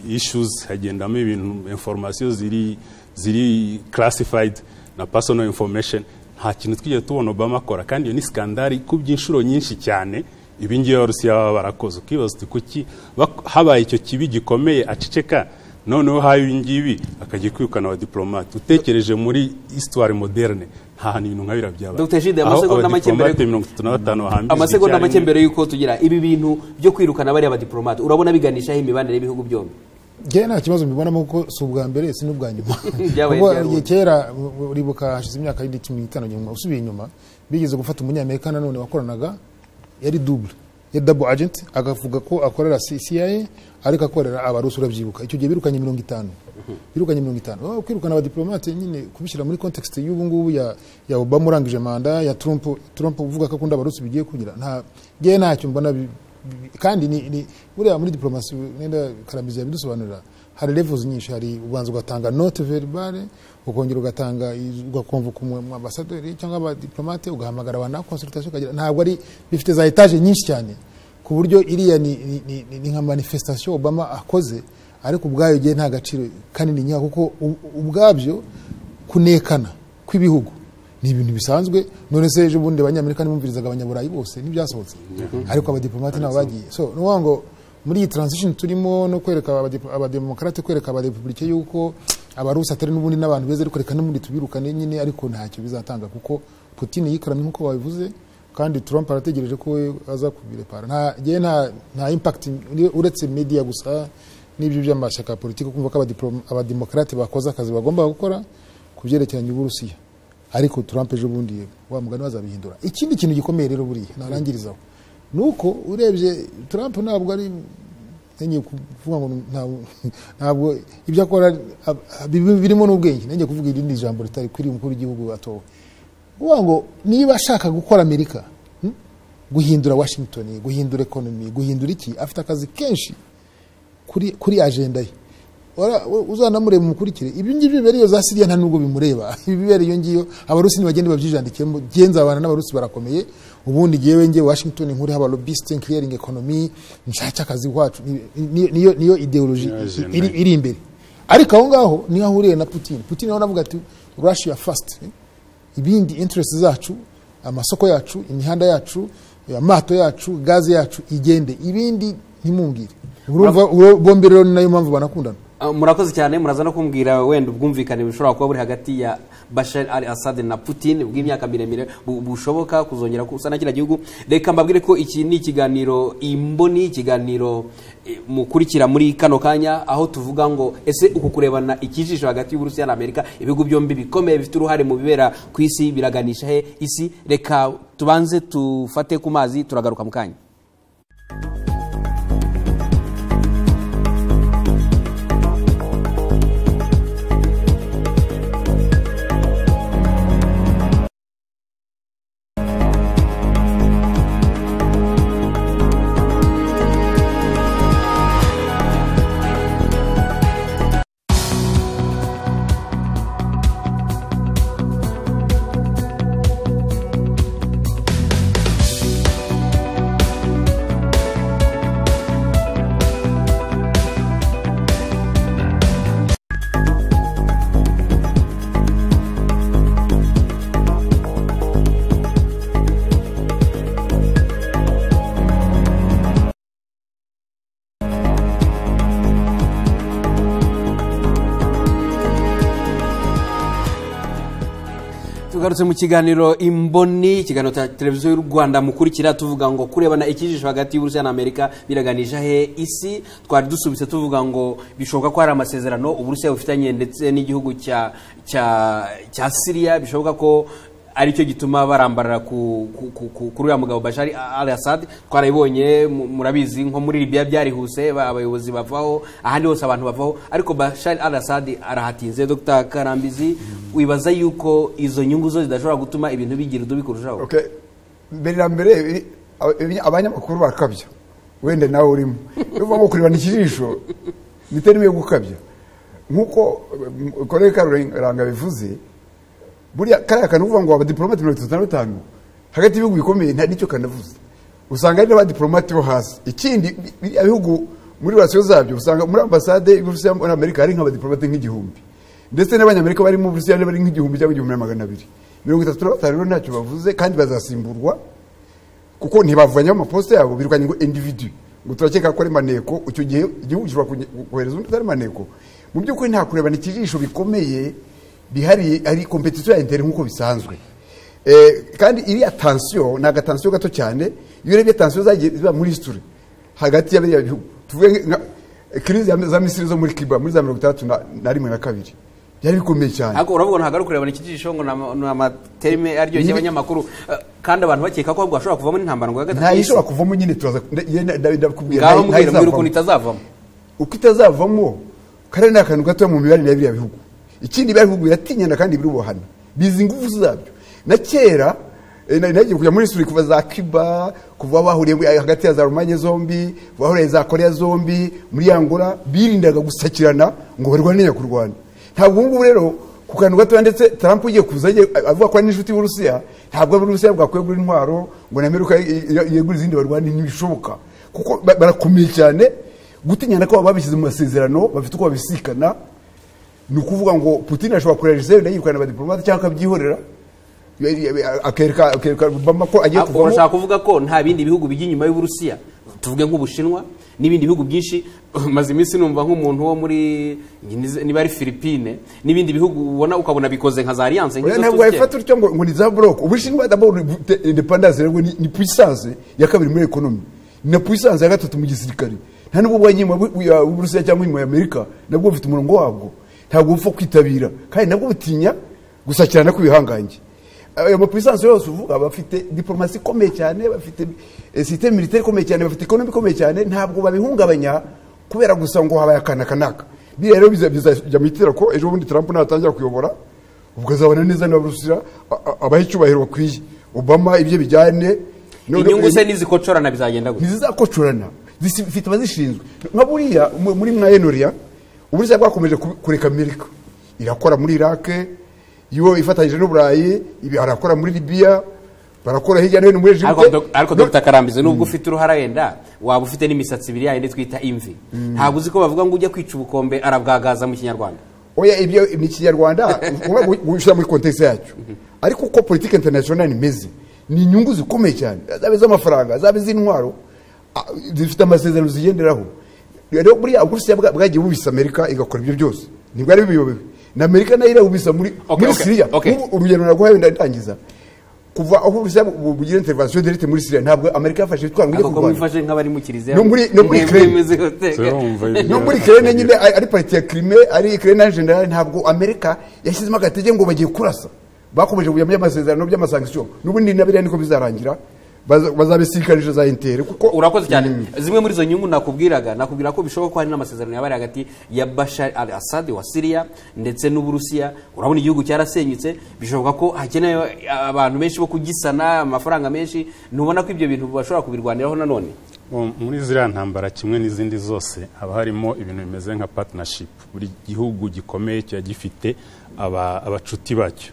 issues hagendamo ibintu information ziri ziri classified na personal information nta kintu twigeze tubona obama akora kandi iyo ni skandari ikubye inshuro nyinshi cyane ibi ngibi abarusiya baba barakoze ukibaza uti kuki bak- habaye icyo kibi gikomeye aceceka noneho haye ibi ngibi akajya kwirukana abadiplomate utekereje muri histoire moderne nta hantu ibintu nka biriya byabaye Dr. Gide, Aho amasegonda make mbere- abadiplomate mirongo itatu na batanu bahambiriza amasegonda make icyarimwe. mbere y'uko tugira ibi bintu byo kwirukana bariya badiplomate urabona biganishaho imibanire y'ibihugu byombi njyewe nta kibazo mbibonamo kuko si ubwa mbere si n'ubwa nyuma Byabaye Kuko byabaye. igihe kera u- uribuka hashize imyaka yindi cumi n'itanu nyuma usubiye inyuma bigeze gufata umunyamerika nanone wakoranaga yari double yari double agent akavuga ko akorera C- CIA ariko akorera abarusi urabyibuka icyo gihe birukanye mirongo itanu birukanye mirongo itanu Oh, kwirukana abadiplomate nyine kubishyira muri context y'ubu ngubu ya, ya obama urangije manda ya trump trump uvuga ko akunda abarusi bigiye kugira nta ngewe ntacyo mbona bi- bi- kandi ni, ni buriya muri diplomasi wenda karamizi yabidusobanurira hari levels nyinshi hari ubanza ugatanga note verbale ukongera ugatanga iz- ugakonvoka umu ambasaderi cyangwa abadiplomate ugahamagara abantu na consultation ukagira ntabwo ari bifite za etage nyinshi cyane ku buryo iriya ni, ni, ni, ni, ni nka manifestation obama akoze ariko ubwayo gihe nta gaciro kanini nyaho kuko u- ubwabyo kunekana kw'ibihugu ni ibintu bisanzwe none se ejo bundi abanyamerika ntibumvirizaga abanyaburayi bose ntibyasohotse ariko abadiplomate nabo bagiye so ni ukuvuga ngo muri iyi transition turimo no kwereka abadip- abademokarate kwereka abarepublike yuko abarusi atari n'ubundi n'abantu beza ariko reka n'ubundi tubirukane nyine ariko ntacyo bizatanga kuko putin yikoramye nk'uko babivuze kandi trump arategereje ko we aza kubirepara nta njyewe nta nta impact ure- uretse media gusa n'ibyo by'amashyaka ya politiki kumva ko abadiplo- abademokarate bakoze akazi bagomba gukora ku byerekeranye n'uburusiya ariko trump ejo bundi wa mugani bazabihindura ikindi kintu gikomeye rero buriya narangirizaho ni uko urebye trump ntabwo ari nenge kuvuga ngo ntabwo- ntabwo ibyo akora ab- ab- birimo n'ubwenge nenge kuvuga irindi jambo ritari kuri umukuru w'igihugu atowe uvuga ngo niba ashaka gukora amerika hmm? guhindura washington guhindura ekonomi guhindura iki afite akazi kenshi kuri kuri agenda ye Ora- u- uzanamureba umukurikire ibyo ngibyo bibera iyo za siriya nta nubwo bimureba ibi bibera iyo ngiyo abarusi ntibagende babyijandikemo njye nzabana n'abarusi barakomeye ubundi ngewe ngewe washington nkuriho abalobiste nkiriyaringa ekonomi nshake akazi iwacu Ni- ni- niyo niyo ideoloji Niyo agenda iri, ye. iri imbere ariko aho ngaho niho ahuriye na putin putin nawe aravuga ati russia first ibindi interest zacu amasoko yacu imihanda yacu amato yacu gaze yacu igende ibindi ntimungire urumva uro- bombi rero ni nayo mpamvu banakundana Ah, murakoze cyane muraza no kumbwira wenda ubwumvikane bushobora kuba buri hagati ya bashar al assad na putin bw'imyaka miremire bu- bushoboka kuzongera kusa na kiriya gihugu reka mbabwire ko iki ni ikiganiro imboni ikiganiro eh, mukurikira muri kano kanya aho tuvuga ngo ese uku kurebana ikijisho hagati y'uburusiya na amerika ibihugu byombi bikomeye bifite uruhare mu bibera ku isi biraganisha he isi reka tubanze tufate ku mazi turagaruka mu kanya tugarutse mu kiganiro imboni ikiganiro cya televiziyo y'u rwanda mukurikira tuvuga ngo kurebana ikijisho hagati y'uburusiya na amerika biraganisha he isi twari dusubitse tuvuga ngo bishoboka ko hari amasezerano uburusiya bufitanye ndetse n'igihugu cya cya cya siriya bishoboka ko aricyo gituma barambarara ku- ku- ku- ku- kuri uriya mugabo bashari al assad twarabibonye mu- murabizi nko muri libya byarihuse ba- abayobozi bavaho ahandi hose abantu bavaho ariko bashari al assad arahatinze dr karambizi wibaza yuko izo nyungu zo zidashobora gutuma ibintu bigira udubi kurushaho Okay. mbere na mbere ibi- ibi- abanyamakuru bakabya wenda nawe urimo uvamo kurebana ikijisho niterimo yo gukabya nk'uko eh, kolege karuranga bivuze buriya kariya kantu uvuga ngo abadiplomate mirongo itatu na batanu hagati y'ibihugu bikomeye nta nicyo kanavuze usanga hari n'abadiplomate bo hasi ikindi bi- biriya bihugu muri rasiyo zabyo usanga muri ambasade y'uburusiya muri amerika hari nk'abadiplomate nk'igihumbi ndetse n'abanyamerika bari mu burusiya bari nk'igihumbi cyangwa igihumbi na magana abiri mirongo itatu na batanu rero ntacyo bavuze kandi bazasimburwa kuko ntibavanyeho amaposita yabo birukanye ngo individu ngo turakeka ko ari maneko icyo gihe igihugu gishobora kunye- kohereza undi utari maneko mu by'ukuri nta kurebana ikijisho bikomeye bihariye ari kompetisiyo ya interi nk'uko bisanzwe Eh, kandi iriya tansiyo ni agatansiyo gato cyane iyo urebye tansiyo zagiye ziba muri histori hagati ya biriya bihugu tuvuge nka kirizi ya- za misiri zo muri kiba muri za mirongo itandatu na- na rimwe na kabiri byari bikomeye cyane ariko uravuga ngo ntabwo ari ukurebana ikijisho ngo ni ama- ni amaterime aryoshye Nibi- y'abanyamakuru Eh, kandi abantu bakeka ko ahubwo hashobora kuvamo n'intambara ngo ya gatatu nta y'isi. yishobora kuvamo nyine turaza nda- ye- nda- nda- ndakubwira ngaho nta- nta mubwira mbwira yizavamo. ukuntu itazavamo uko itazavamo kariya ni akantu gato mu mibanire ya biriya bihugu ikindi biriya bihugu biratinyana kandi birubohana bizi ingufu zabyo na kera eh, na- nagiye kujya muri suri kuva za cuba kuva bahuriye muri- hagati ya za rumanye zombi bahuriye za korea zombi muri angola birindaga gusakirana ngo barwanire ku rwanda ntabwo ubu ngubu rero ku kantu gatoya ndetse tarampu ugiye kuza agiye- avuga ko ari n'inshuti y'uburusiya ntabwo uburusiya bwakwiye kugura intwaro ngo na amerika yegure izindi barwanire ntibishoboka kuko ba- barakomeye cyane gutinyana ko babishyize mu masezerano bafite uko babisikana ni ukuvuga ngo putin ashobora kurera israel yirukana abadiplomate cyangwa akabyihorera akereka akereka obama ko agiye ubwo kuvamo urashaka kuvuga ko nta bindi bihugu bijya inyuma y'uburusiya tuvuge nk'ubushinwa n'ibindi bihugu byinshi maze iminsi numva nk'umuntu wo muri niba ari filipine n'ibindi bihugu ubona ukabona bikoze nka za alliance Oya, nk'izo ntabwo tuzi wayifata utyo ngo ngo ni za buroko ubushinwa d'abord te- independence rero ni, ni puissance ya kabiri muri economy na puissance ya gatatu mu gisirikare nta nubwo bwa nyuma uburusiya cyangwa inyuma ya amerika nabwo bufite umurongo wabwo ntabwo bupfa kwitabira kandi nabwo butinya gusakirana kw'ibihangange ayo mapuissance yose uvuga bafite diplomasi ikomeye cyane bafite eh, systeme militaire ikomeye cyane bafite economy ikomeye cyane ntabwo babihungabanya kubera gusa ngo habaye akana kanaka biriya rero biza- bizajya mu itera ko ejo bundi trump natangira kuyobora ubwo azabona neza niba rusira abaha icyubahiro bakwiye obama ibyo bijyane None- inyungu se n'izikocorana bizagenda gutya ntizizakocorana zifite abazishinzwe nka buriya mu- muri mwayenoriya uburusiya bwakomeje ku- kureka amerika irakora muri irake yo ifatanyije n'uburayi ibi arakora muri libiya barakora hirya no hino muri ariko Egypte. dok- ariko No- dr karambizi nubwo ufite uruhara wenda waba ufite n'imisatsi ibiri yayindi twita imvi ntabwo uzi ko bavuga ngo ujya kwica ubukombe arabwagaza mu kinyarwanda oya ibyo ni ikinyarwanda ushyira muri kontekisi yacyo ariko uko politiki interinasiyonari imeze ni inyungu zikomeye cyane zaba iz'amafaranga zaba iz'intwaro a- zifite amasezerano zigenderaho rero buriya uburusiya bwa- bwagiye bubisa amerika igakora ibyo byose ntibwari biyobewe na amerika nayo irabubisa muri Okay, muri okay, siriya okay. Nk'ubu urugendo naguhaye wenda ndangiza kuva aho uburusiya bu- bugira intervention direct muri siriya ntabwo amerika yafashe ibitwaro ngo ijye ariko ko kurwana mwifashe nk'abari mu kiliziya No muri- no muri mwebwe Ukraine. meze gute? Turumva ibyo. no muri kerene nyine ari ari pariti ya kirime ari kerene na generale ntabwo amerika yashyizemo agatege ngo bagiye kurasa bakomeje kujya muri amasezerano by'amasankisiyo n'ubundi na biriya niko bizarangira baza- bazabisikanyije za intere kuko urakoze cyane zimwe muri izo nyungu nakubwiraga nakubwira ko bishoboka ko hari n'amasezerano yabaye hagati ya bashar al assad wa siriya ndetse n'uburusiya urabona igihugu cyarasenyutse bishoboka ko hakenewe abantu benshi bo kugisana amafaranga menshi ntubona ko ibyo bintu bashobora kubirwaniraho nanone Mu- muri ziriya ntambara kimwe n'izindi zose haba harimo ibintu bimeze nka partnership buri gihugu gikomeye kiba gifite aba- abacuti bacyo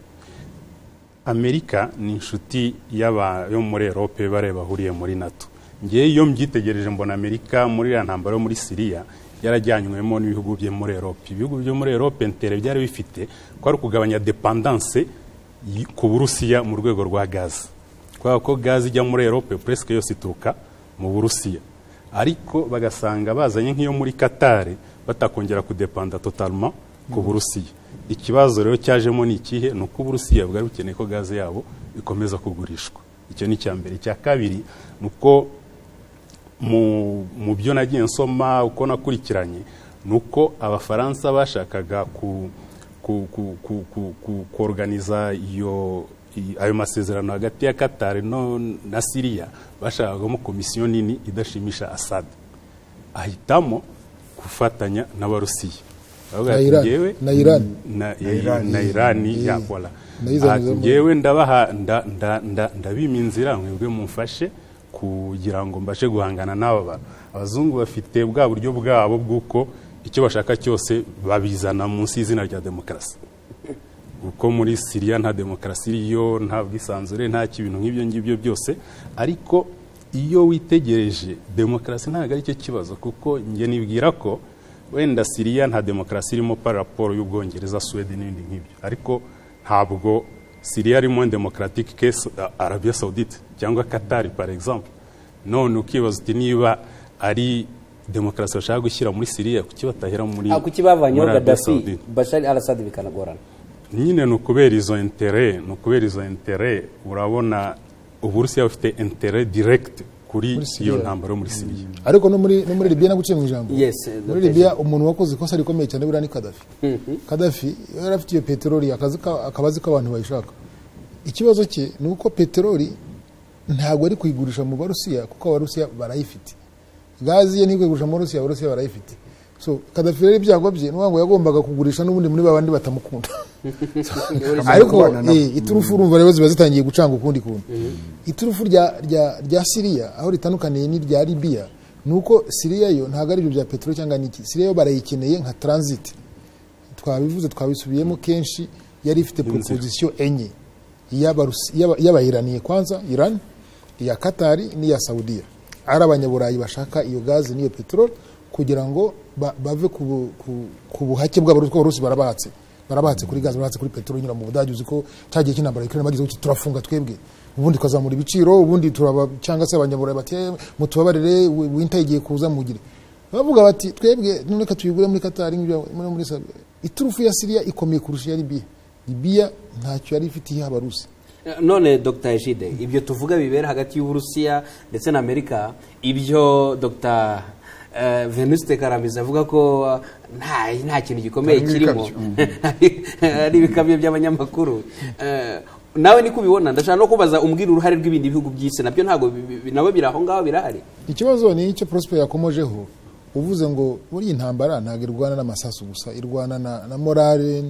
amerika ni inshuti y'aba yo muri erope bariya bahuriye muri nato ngewe iyo mbyitegereje mbona amerika muri iriya ntambaro yo muri siriya yarajyanywemo n'ibihugu byo muri erope ibihugu byo muri erope ntere byari bifite ko ari ukugabanya depandanse y- ku burusiya mu rwego rwa gazi kubera ko gazi ijya muri erope puresike yose ituruka mu burusiya ariko bagasanga bazanye nk'iyo muri katari batakongera kudepanda totalement ku burusiya ikibazo rero cyajemo ni ikihe ni uko uburusiya bwari bukeneye ko gaze yabo ikomeza kugurishwa icyo ni icya mbere icya kabiri ni uko mu- mu byo nagiye nsoma uko nakurikiranye ni uko abafaransa bashakaga ku ku- ku- ku- ku- ku- koruganiza iyo i- ayo masezerano hagati ya katari no na siriya bashakagamo komisiyo nini idashimisha asad ahitamo gufatanya n'abarusiya Baravuga na irani bati, "Njyewe na irani na Irani. na irani Yeah. yakora Na izo nizo mbona. ngewe ndabaha nda- nda- nda- ndabima inzira mwebwe mumfashe kugira ngo mbashe guhangana n'aba bantu abazungu bafite bwa buryo bwabo bw'uko icyo bashaka cyose babizana munsi y'izina rya demokarasi kuko muri siriya nta demokarasi iriyo nta bwisanzure nta kintu nk'ibyo ngibyo byose ariko iyo witegereje demokarasi ntabwo ari cyo kibazo kuko njye nibwira ko wenda siriya nta demokarasi irimo par raporo y'ubwongereza suwede n'ibindi nk'ibyo ariko ntabwo siriya irimo demokaratike kesi arabiya sawudite cyangwa katari par exemple none ukibaza uti niba ari demokarasi bashaka gushyira muri siriya kuki batahera muri kuki bavanyeho muri Arabia gadafi Saudite? bashari arasadi bikanagorana nyine ni ukubera izo intere ni ukubera izo intere urabona uburusiya bufite intere direct kuri Muri Syria. iyo ntambaro yo muri siriya ariko no muri no muri libiya naguciye mu ijambo Yes, muri Dr. libiya umuntu wakoze ikosa rikomeye cyane buriya ni kadafi kadafi yari afite iyo peteroli akazi ka- akaba azi ko abantu bayishaka ikibazo cye ni uko peteroli ntabwo ari kuyigurisha mu barusiya kuko abarusiya barayifite gazi ye ntikugurisha mu barusiya abarusiya barayifite so kadafi rero ibyago bye ni ukuvuga ngo yagombaga kugurisha n'ubundi muri babandi batamukunda ariko kubana nabo. eh, iturufu urumva rero ziba zitangiye gucanga ukundi kuntu iturufu rya- rya- rya siriya aho ritandukaniye n'irya libiya ni uko siriya yo ntabwo ari ibyo bya peteroli cyangwa n'iki siriya yo barayikeneye nka taransiti twabivuze twabisubiyemo kenshi yari ifite proposition enye Iy'abarusi- iy'aba- iy'abayiraniye kwanza iran iya katari n'iya saudiya ari abanyaburayi bashaka iyo gazi n'iyo peteroli kugira ngo ba- bave ku bu- ku- ku buhake bw'abarusi kuko abarusi barabatse barabatse kuri gazi barabatse kuri peteroli nyura mu budage uzi ko cya gihe cy'intambara ya Ukraine bagize gutya turafunga twebwe ubundi tukazamura ibiciro ubundi turaba cyangwa se abanyaburayi bati "Eh, mutubabarire wi- winter igiye kuza mugire bavuga bati twebwe none ka tuyigure muri katari nk'ibyo muri muri Saudi." iturufu ya siriya ikomeye kurusha iya libiya libiya ntacyo yari ifite iha abarusi none dr ejide ibyo tuvuga bibera hagati y'uburusiya ndetse na amerika ibyo dr eh, venuste karamizi avuga ko eh, nta nta kintu gikomeye Harimo kirimo ari ibikamyo by'abanyamakuru Eh, nawe niko ubibona ndashaka no kubaza umbwira uruhare rw'ibindi bihugu by'isi nabyo ntabwo bi- bi- bi- nabo biri aho ngaho birahari ikibazo ni icyo prosper yakomojeho uvuze ngo muri iyi ntambara ntabwo irwana n'amasasu gusa irwana na, na morale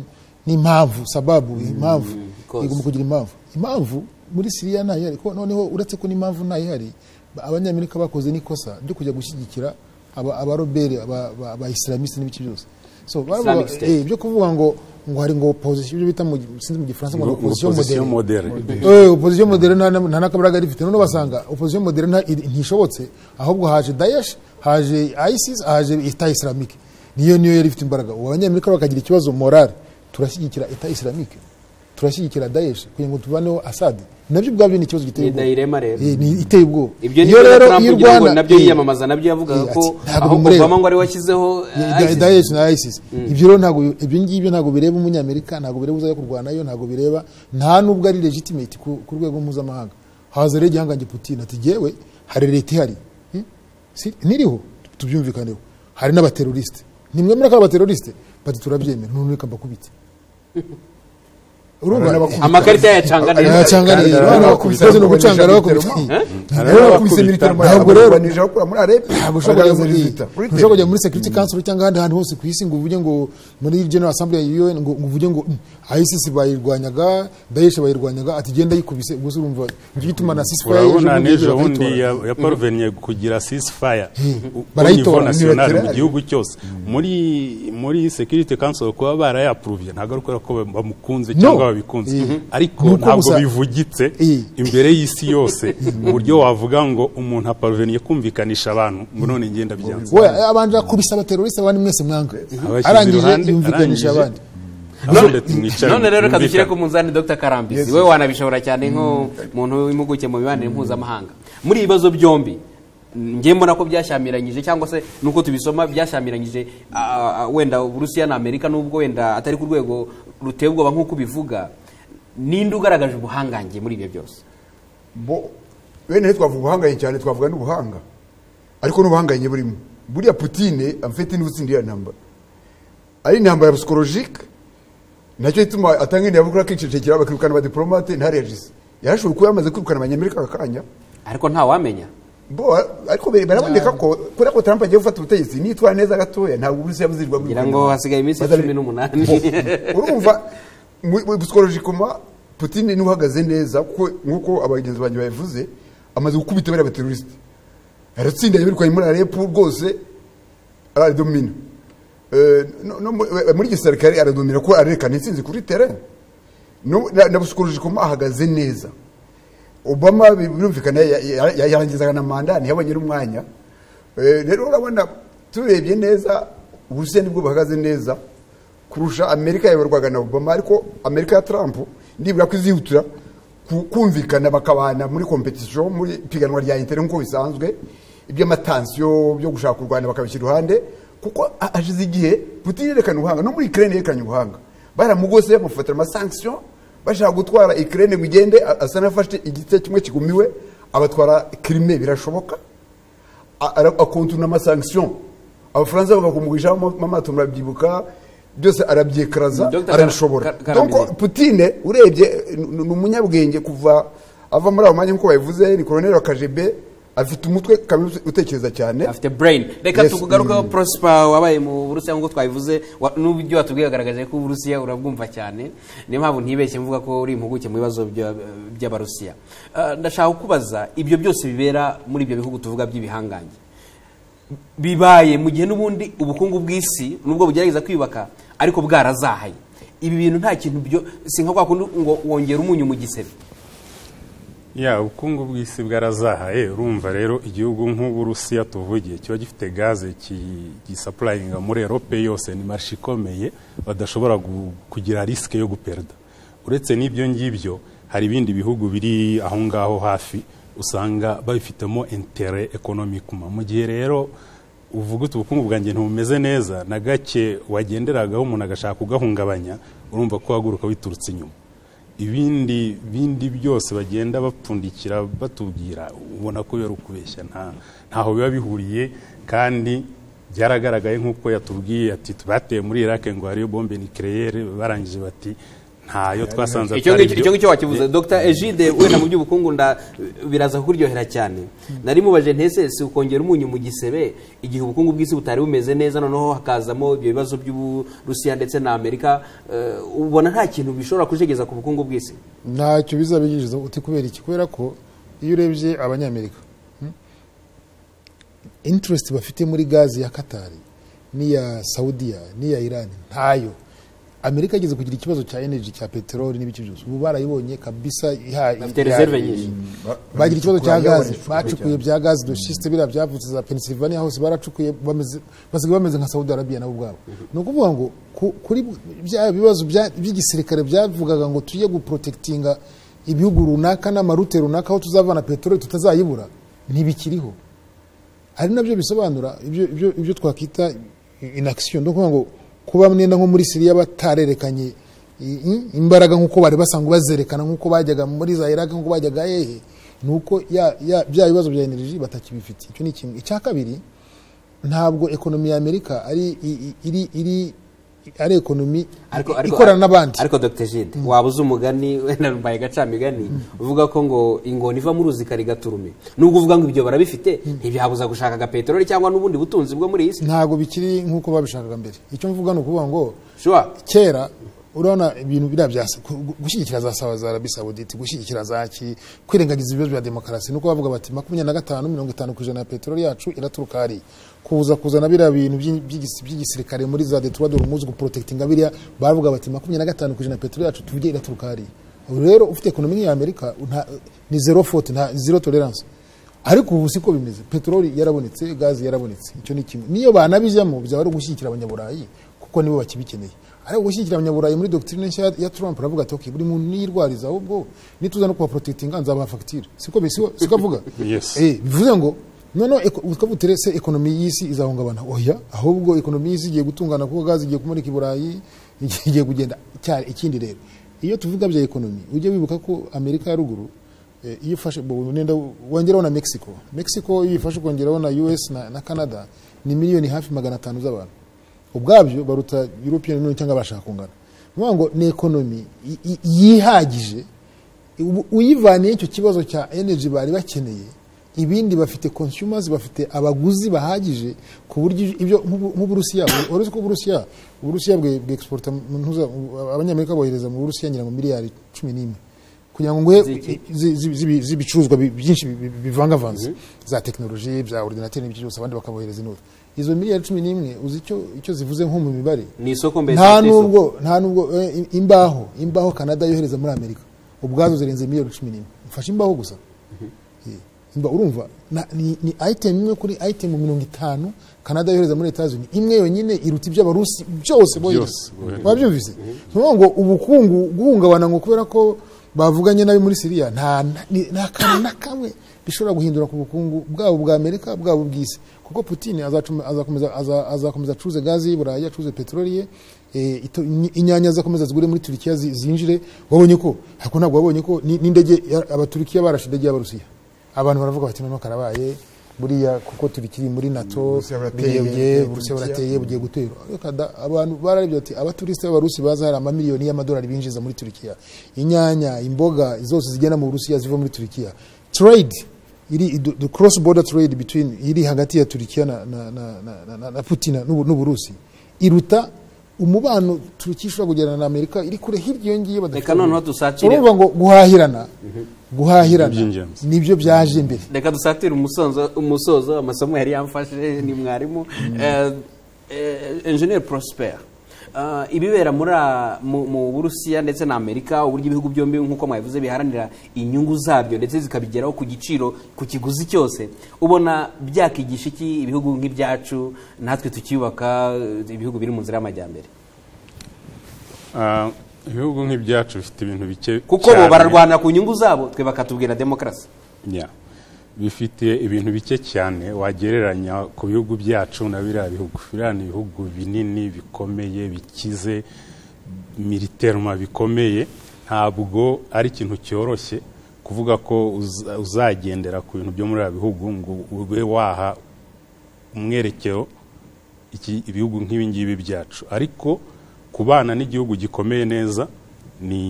n'impamvu sababu impamvu cause. igomba kugira impamvu impamvu muri siriya ntayo ihari ko noneho uretse ko n'impamvu ntayo ihari ba- abanyamerika bakoze n'ikosa ryo kujya gushyigikira aba- abarobere aba- aba- abaisilamiste n'ibiki byose so bavuga- State. eh, byo kuvuga ngo ngo hari ngo opposition ibyo bita mu sinzi mu gifaransa ngo ni Ngo- ngo opposition opposition moderne. moderne. Eh, opposition modere nta nta n'akabaraga rifite none basanga opposition modere nta- iri- ntishobotse ahubwo haje daesh haje isis haje eta islamique niyo niyo yari ifite imbaraga ubu abanyamerika bakagira ikibazo morale turashyigikira eta islamique turashyigikira daesh kugira ngo tuvaneho asad nabyo ubwabyo ni ikibazo giteye ni ubwoba dayirema rero Eh, ni iteye ubwoba ibyo ni Iyo ibyo na rero Trump iyo ugira ngo Rwanda- nabyo eh, yiyamamaza nabyo yavugaga eh, ko ati, ntabwo aho bimureba. Obama ngo ari we washyizeho eh, Da- ISIS. Daesh na ISIS ibyo rero ntabwo ibyo ngibyo ntabwo bireba umunyamerika ntabwo bireba uzajya kurwanayo ntabwo bireba nta nubwo ari legitimate ku ku rwego mpuzamahanga haza rero igihangange Putin ati jyewe hari leta ihari Hmm? Si- niriho tubyumvikaneho hari n'abateroriste nimwemera ko ari abateroriste bati turabyemera none reka mbakubite urumva amakarita yayacanganiye arayacanganiye Arabakubita, bakubize no gucanga arabakubita Arabakubita military Ntabwo ntabwo rero- rero banije bakura muri arebe ntabwo ushobora kujya bagaza muri result. ntushobora kujya muri security council cyangwa ahandi hantu hose ku isi ngo uvuge ngo muri general assembly ya UN ngo ngo uvuge ngo "Mm, ISIS bayirwanyaga Daesh bayirwanyaga ati genda yikubise ubwo se urumva nicyo gituma na ceasefire urabona ejo bundi n'ejo bagiye bundi bakayitora. ya- yaparuveniye kugira sisifaya barayitora, nasiyonari mu ntibaterane. gihugu cyose muri muri security council kuba barayapuruvye ntabwo ari ukubera ko ba- bamukunze No. cyangwa babikunze ariko Ni uko ntabwo gusa- bivugitse Eh. imbere y'isi yose mu buryo wavuga ngo umuntu aparuveniye kumvikanisha abantu ngo none ngenda byanze we abanja kubisa abateroriste abandi mwese mwanga Abashyize iruhande, arangije yumvikanisha arangije- abandi none none rero reka dushyire ku munzani dr karambisi wowe wanabishobora cyane nk'umuntu w'impuguke mu mibanire mpuzamahanga muri ibi bibazo byombi njye mbona ko byashyamiranyije cyangwa se nuko tubisoma byashyamiranyije ah, ah, wenda uburusiya na amerika nubwo wenda atari ku rwego ruteye ubwoba nk'uko ubivuga ninde ugaragaje ubuhangange muri ibyo byose bo bene he twavuga ubuhangaye cyane twavuga n'ubuhanga ariko n'ubuhanganye burimo buriya putine amfite n'ubutsinda ya ntambara ari intambara ya psikologike nacyo ituma atanga intambara akicecekera bakirukana abadiporomate ntarejize yarashoboye kuba yamaze kwirukana abanyamerika aka kanya ariko ntawamenya bo ariko bere- baraboneka ko kubera ko trump agiye gufata ubutegetsi nitwara neza gatoya ntabwo uburusiya buzirwa ngira ngo hasigaye iminsi Bazari- cumi n'umunani urumva psikologikoma putine niwe uhagaze neza kuko nk'uko abagenzi banjye babivuze amaze gukubita bariya baterorisite aratsinda yabirukanye muri arepu rwose aradomina Eh, no- no mu- eh, muri gisirikare aradomina kuko arerekana intsinzi kuri terene No- na psikologikoma ahagaze neza obama bi- birumvikana ya- ya- ya- yarangizaga na manda ntiyabonye n'umwanya Eh, rero urabona turebye neza uburusiya nibwo buhagaze neza kurusha amerika yayoborwaga na obama ariko amerika ya trump nibura ko izihutira ku- kumvikana bakabana muri kompetisiyo muri ipiganwa rya intere nk'uko bisanzwe iby'amatansiyo byo gushaka u rwanda bakabishyira iruhande kuko a- hashize igihe putin yerekana ubuhanga no muri ukraine yerekanye ubuhanga baramugose bamufatira amasanksiyo bashaka gutwara ikirere ngo igende a- asa n'afashe igice kimwe kigumiwe abatwara kirime birashoboka A- ara- akontuna amasanksiyo abafaransa bakakumugwisha amato murabyibuka byose arabyekaraza Dr. arabishobora Kar- Kar- donc Karamizi. putine urebye eh, ni ni umunyabwenge kuva ava muri abo mwanya nk'uko babivuze ni koroneri wa kajebe afite umutwe kamere utekereza cyane afite brain reka Yes, tukugarukeho mm. prosper wabaye mu burusiya nk'uko twabivuze wa- n'ubyo watubwiye wagaragaje ko uburusiya urabwumva cyane niyo mpamvu ntibeshye mvuga ko uri impuguke mu bibazo bya- by'abarusiya Ah, ndashaka kubaza ibyo byose bibera muri ibyo bihugu tuvuga by'ibihangange bibaye mu gihe n'ubundi ubukungu bw'isi nubwo bugerageza kwiyubaka ariko bwarazahaye ibi bintu nta kintu byo si nka kwa kundi ngo wongera umunyu mu gisebe ya ubukungu bw'isi bwarazahaye urumva rero igihugu nk'uburusiya tuvugiye kiba gifite gaze ki- gisapurayinga muri erope yose ni marishe ikomeye badashobora gu- kugira risike yo guperida uretse n'ibyo ngibyo hari ibindi bihugu biri aho ngaho hafi usanga babifitemo intere ekonomikuma mu gihe rero uvuga uti ubukungu bwanjye ntibumeze neza na gake wagenderagaho umuntu agashaka kugahungabanya urumva ko uhaguruka witurutse inyuma ibindi bindi byose bagenda bapfundikira batubwira ubona ko biba ari ukubeshya nta ntaho biba bihuriye kandi byaragaragaye nk'uko yatubwiye ati bateye muri irake ngo hariyo bombe nikireyere barangije bati ntayo twasanze icyo atari ngicyo byo." icyo ngicyo wakivuze dr egide wenda mu by'ubukungu nda biraza kukuryohera cyane nari mubaje ntese si ukongera umunyu mu gisebe igihe ubukungu bw'isi butari bumeze neza noneho hakazamo ibyo bibazo by'uburusiya ndetse na amerika eh, ubona nta kintu bishobora kujegeza ku bukungu bw'isi ntacyo bizabigiriza uti kubera iki kubera ko iyo urebye abanyamerika hmm, interest bafite muri gazi ya katari n'iya saudiya n'iya irani ntayo amerika igeze kugira ikibazo cya energy cya peteroli n'ibiki byose ubu barayibonye kabisa iha- Bafite iha- reserve nyinshi. Ba- bagira ikibazo cya bacukuye, gazi bacukuye bacukuye cyane. bya gazi doshiste biriya byavutse za pennsylvania hose baracukuye bameze- basigaye bameze nka saudi arabia nabo ubwabo ni ukuvuga ngo ku- kuri bya bibazo bya- by'igisirikare byavugaga ngo tujye guprotekitinga ibihugu runaka n'amarute runaka aho tuzavana peteroli tutazayibura ntibikiriho ari nabyo bisobanura ibyo- ibyo- ibyo twakwita inakisiyo ni ukuvuga ngo kuba mwenda nko muri siriya batarerekanye i- i- imbaraga nk'uko bari basanzwe bazerekana nk'uko bajyaga muri za iraki nk'uko bajyaga hehe ni uko ya- ya- bya bibazo bya energy batakibifite icyo ni kimwe icya kabiri ntabwo ekonomi ya amerika ari i- i- iri iri ari ekonomi Ariko- ariko- ikorana n'abandi ariko dr egide waba uzi umugani wenda mbaye gacamigani uvuga ko ngo ingona iva mu ruzi karigaturume nubwo uvuga ngo ibyo barabifite ntibyabuza gushaka agapeteroli cyangwa n'ubundi butunzi bwo muri iyi si ntabwo bikiri nk'uko babishakaga mbere icyo mvuga ni ukuvuga ngo shuwa kera urabona ibintu biriya bya gu- gushyigikira za sawa za arabi sawuditi gushyigikira za ki kwirengagiza ibibazo bya demokarasi nuko bavuga bati makumyabiri na gatanu mirongo itanu ku ijana ya peteroli yacu iraturuka hariya kuza kuzana biriya bintu by'i- by'igis- by'igisirikare muri za detroit de rumuzi guprotekitinga biriya bavuga bati makumyabiri na gatanu ku ijana ya peteroli yacu tujye iraturuka hariya ubu rero ufite ekonomi nk'iya amerika nta- ni zero foti nta zero tolerance ariko ubu siko bimeze peteroli yarabonetse gazi yarabonetse icyo ni kimwe niyo banabijyamo byaba ari ugushyigikira abanyaburayi kuko nibo bakibikeneye ariko gushyigikira abanyaburayi muri dogitirine nshya ya- ya trump aravuga ati "Okay, buri muntu niyirwariza ahubwo nituza no kubaprotekitinga nzabaha fagitire siko be- siko siko avuga Yes. Eh, bivuze ngo noneho eko- ukavuga uti rese ekonomi y'isi izahungabana oya ahubwo ekonomi y'isi igiye gutungana kuko gazi igiye kumurika i burayi igiye kugenda cyane ikindi rero iyo tuvuga bya ekonomi ujye wibuka ko amerika ya ruguru eh, iyo ufashe bo- nenda wongeraho na mexico mexico iyo ifashe ukongeraho na us na, na canada ni miliyoni hafi magana atanu z'abantu ubwabyo baruta european union cyangwa abashaka kungana ni ukuvuga ngo ni ekonomi y- y- yihagije ubu- uyivaniye icyo kibazo cya energy bari bakeneye ibindi bafite consumers bafite abaguzi bahagije ku buryo ibyo nk'ubu- nk'uburusiya uretse ko uburusiya uburusiya bwe bwexporta mu ntuza abanyamerika bohereza mu burusiya ngira ngo miliyari cumi n'imwe kugira ngo nguhe Z'iki? zi- zi- zibi- z'ibicuruzwa bi- byinshi bi- bi- bivangavanze za tekinoloji bya ordinateri n'ibyo byose abandi bakabohereza inuta izo miliyari cumi n'imwe uzi icyo- icyo zivuze nko mu mibare ni isoko mbese nta ifite isoko. nubwo nta nubwo eh, imbaho imbaho kanada yohereza muri amerika ubwazo zirenze miliyoni cumi n'imwe mfashe imbaho gusa Eh, imba urumva na- ni ni item imwe kuri item mirongo itanu kanada yohereza muri leta zunze imwe yonyine iruta iby'abarusi byose bohereza bohereza. wabyumvise ni ukuvuga ngo ubukungu guhungabana ngo kubera ko bavuganye nabi muri siriya nta ni- nta kantu na kamwe bishobora guhindura ku bukungu bwabo bwa amerika bwabo bw'isi kuko putin azacuma- azakomeza- aza- azakomeza acuruze gazi y'iburayi acuruze peteroli ye eh, ito- inyi- inyanya zizakomeza zigure muri turikiya zi- zinjire wabonye ko ariko ntabwo wabonye ko ni- n'indege ya- abaturikiya barashe indege y'abarusiya abantu baravuga bati noneho karabaye buriya kuko turikiri muri nato Uburusiya burateye, birebye burusiya Turikiya. burateye bugiye gutera Reka da, abantu bararebye bati abaturisite b'abarusi baza hari amamiliyoni y'amadolari binjiza muri turikiya inyanya imboga zose zigenda mu burusiya ziva muri turikiya trade iri the- the cross border trade between iri hagati ya turikiya na, na, na, na, na, na, na putina n'u- n'uburusi iruta umubano turukiya ishobora kugirana na amerika iri kure hirya iyo ngiyo badafite reka noneho ubumenyi. dusatire urumva ngo guhahirana guhahirana Iby'ingenzi. nibyo byaje imbere reka dusatire umusozo umusozo amasomo yari yamfashe ni mwarimu Eh, eh, engineer prosper Ah, ibibera muri a- mu mu burusiya ndetse na amerika uburyo ibihugu byombi nk'uko mwabivuze biharanira inyungu zabyo ndetse zikabigeraho ku giciro ku kiguzi cyose ubona byakigisha iki ibihugu nk'ibyacu natwe tukiyubaka eh, ibihugu biri mu nzira y'amajyambere Ah, ibihugu nk'ibyacu bifite ibintu bike kuko bo cyane. bararwanira ku nyungu zabo twe bakatubwira demokarasi Ya. bifite ibintu bike cyane wagereranya ku bihugu byacu na biriya bihugu biriya ni ibihugu binini bikomeye bikize militeruma bikomeye ntabwo ari ikintu cyoroshye kuvuga ko uza- uzagendera ku bintu byo muri biriya bihugu ngo ube waha umwerekero iki- ibihugu nk'ibi ngibi byacu ariko kubana n'igihugu gikomeye neza ni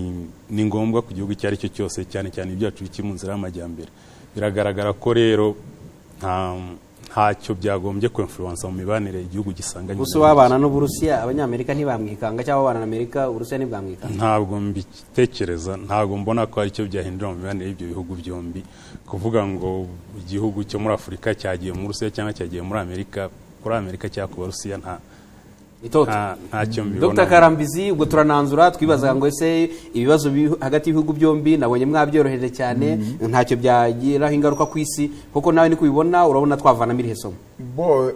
ni ngombwa ku gihugu icyo ari cyo cyose cyane cyane ibyacu bikiri mu nzira y'amajyambere biragaragara ko rero nta- ntacyo byagombye kwemfuruwansa mu mibanire igihugu gisanganye gusa n'abandi. wabana n'uburusiya abanyamerika ntibamwikanga cyangwa abana na amerika uburusiya ntibwamwikanga ntabwo mbitekereza ntabwo mbona ko ari cyo byahindura mu mibanire y'ibyo bihugu byombi kuvuga ngo igihugu cyo muri afurika cyagiye mu burusiya cyangwa cyagiye muri amerika kuri amerika cyangwa ku barusiya nta itoto nta- ntacyo mbibona dr karambizi ubwo turananzura twibazaga ngo ese ibibazo biri hagati y'ibihugu byombi nabonye mwabyoroheje cyane ntacyo byagiraho ingaruka ku isi kuko nawe niko ubibona urabona twavanamo irihe somo bo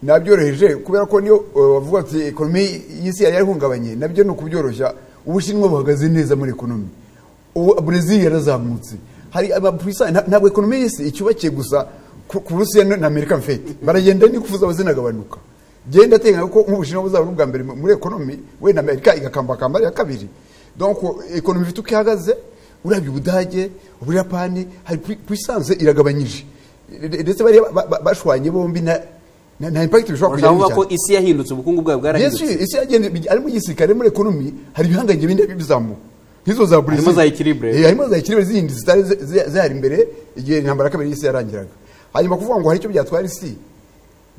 nabyoroheje kubera ko niyo eh, wavuga ati ekonomi y'isi yari yarihungabanye nabyo ni ukubyoroshya ubushinwa buhagaze neza muri ekonomi ubu burezili yarazamutse hari abapurisani nta- ntabwo ekonomi y'isi icyubakiye gusa ku ku burusiya na na amerika mfete baragenda nikufuza bazinagabanuka genda ateganya ko nk'ubushinwa buzaba n'ubwa mbere muri ekonomi wenda amerika igakambakamba iya kabiri donc ekonomi ifite uko ihagaze urabye ubudage ubuyapani hari puissance iragabanyije ndetse bari bashwanye bombi na na- nta impact bishobora kugira urabona ko isi yahindutse ubukungu bwawe bwarahindutse isi yagenda ari mu gisirikare muri ekonomi hari ibihangange bindi bizamuka nk'izo za burezi Harimo za equilibre. Eh, harimo za equilibre zindi zitari zi- zi- zihari imbere igihe intambara ya kabiri y'isi yarangiraga hanyuma kuvuga ngo hari icyo byatwara isi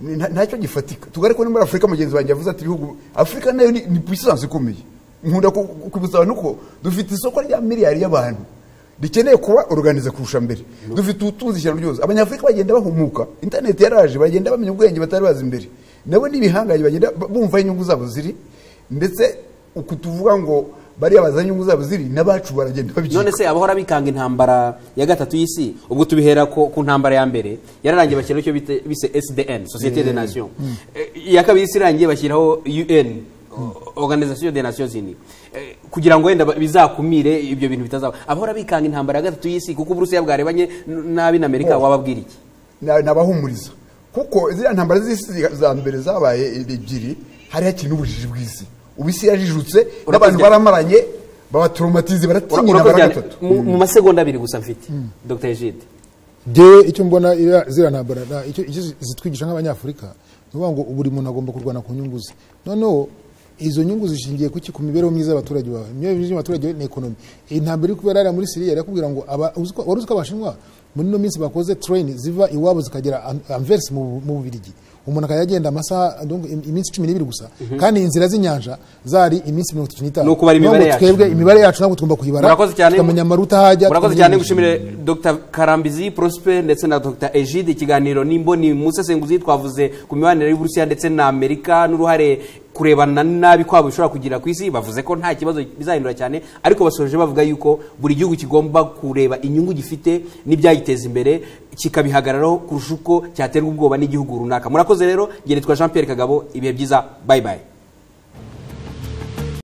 ni- nta- ntacyo gifatika tugare ko no muri afurika mugenzi wanjye yavuze ati ibihugu afurika nayo ni ni puissance ikomeye nkunda ku- ku- kubisaba nuko dufite isoko rya miliyari y'abantu rikeneye kuba organize kurusha mbere dufite ubutunzi ishyano ryose abanyafurika bagenda bahumuka interineti yaraje bagenda bamenya ubwenge batari bazi imbere nabo n'ibihangange bagenda b- bumva aho inyungu zabo ziri ndetse uku tuvuga ngo bariya bazana inyungu zabo ziri n'abacu baragenda babyita none se abahora bikanga intambara ya gatatu y'isi ubwo tubihera ko ku ntambara ya mbere yararangiye bashyiraho icyo bita- bise sdn societe de nation Eh, iya kabiri isi irangiye bashyiraho un organisation des nations unies Eh, kugira ngo wenda ba- bizakumire ibyo bintu bitazaba abahora bikanga intambara ya gatatu y'isi kuko uburusiya bwarebanye n- nabi na amerika wababwira iki na- nabahumuriza kuko ziriya ntambara z'isi za mbere zabaye ebyiri hari hakiri n'ubujiji bw'isi ubu isi yarajijutse n'abantu baramaranye babatoromatize baratinyira urakoze cyane baragatatu Mu- mu masegonda abiri gusa mfite dr egide ngewe icyo mbona iriya- ziriya ntambara na- icyo icyo zitwigisha nk'abanyafurika ni ukuvuga ngo buri muntu agomba kurwana ku nyungu ze noneho izo nyungu zishingiye kuki ku mibereho myiza y'abaturage bawe imibereho myiza y'abaturage ni ekonomi iyi ntambara iri kubera hariya muri siriya yari yakubwira ngo aba- uzi ko- wari uzi ko abashinwa muri ino minsi bakoze tereni ziva iwabo zikagera an- anverse mu mu bubirigi umuntu akajya agenda amasaha donc im- iminsi cumi n'ibiri gusa kandi inzira z'inyanja zari iminsi mirongo itatu n'itanu Ni ukubara imibare Niyo ngo yacu. twebwe imibare yacu ntabwo tugomba kuyibara murakoze cyane tukamenya amaruta ahajya murakoze tukamenya cyane n'ibindi. gushimire dr karambizi prosper ndetse na dr egide ikiganiro n'imboni mu busesenguzi twavuze ku mibanire y'uburusiya ndetse na amerika n'uruhare kurebana nabi kwabo bishobora kugira ku isi bavuze ko nta kibazo bizahindura cyane ariko basoje bavuga yuko buri gihugu kigomba kureba inyungu gifite n'ibyagiteza imbere kikabihagararaho kurusha uko cyaterwa ubwoba n'igihugu runaka murakoze rero ngeretwa jean pierre kagabo ibihe byiza bye bye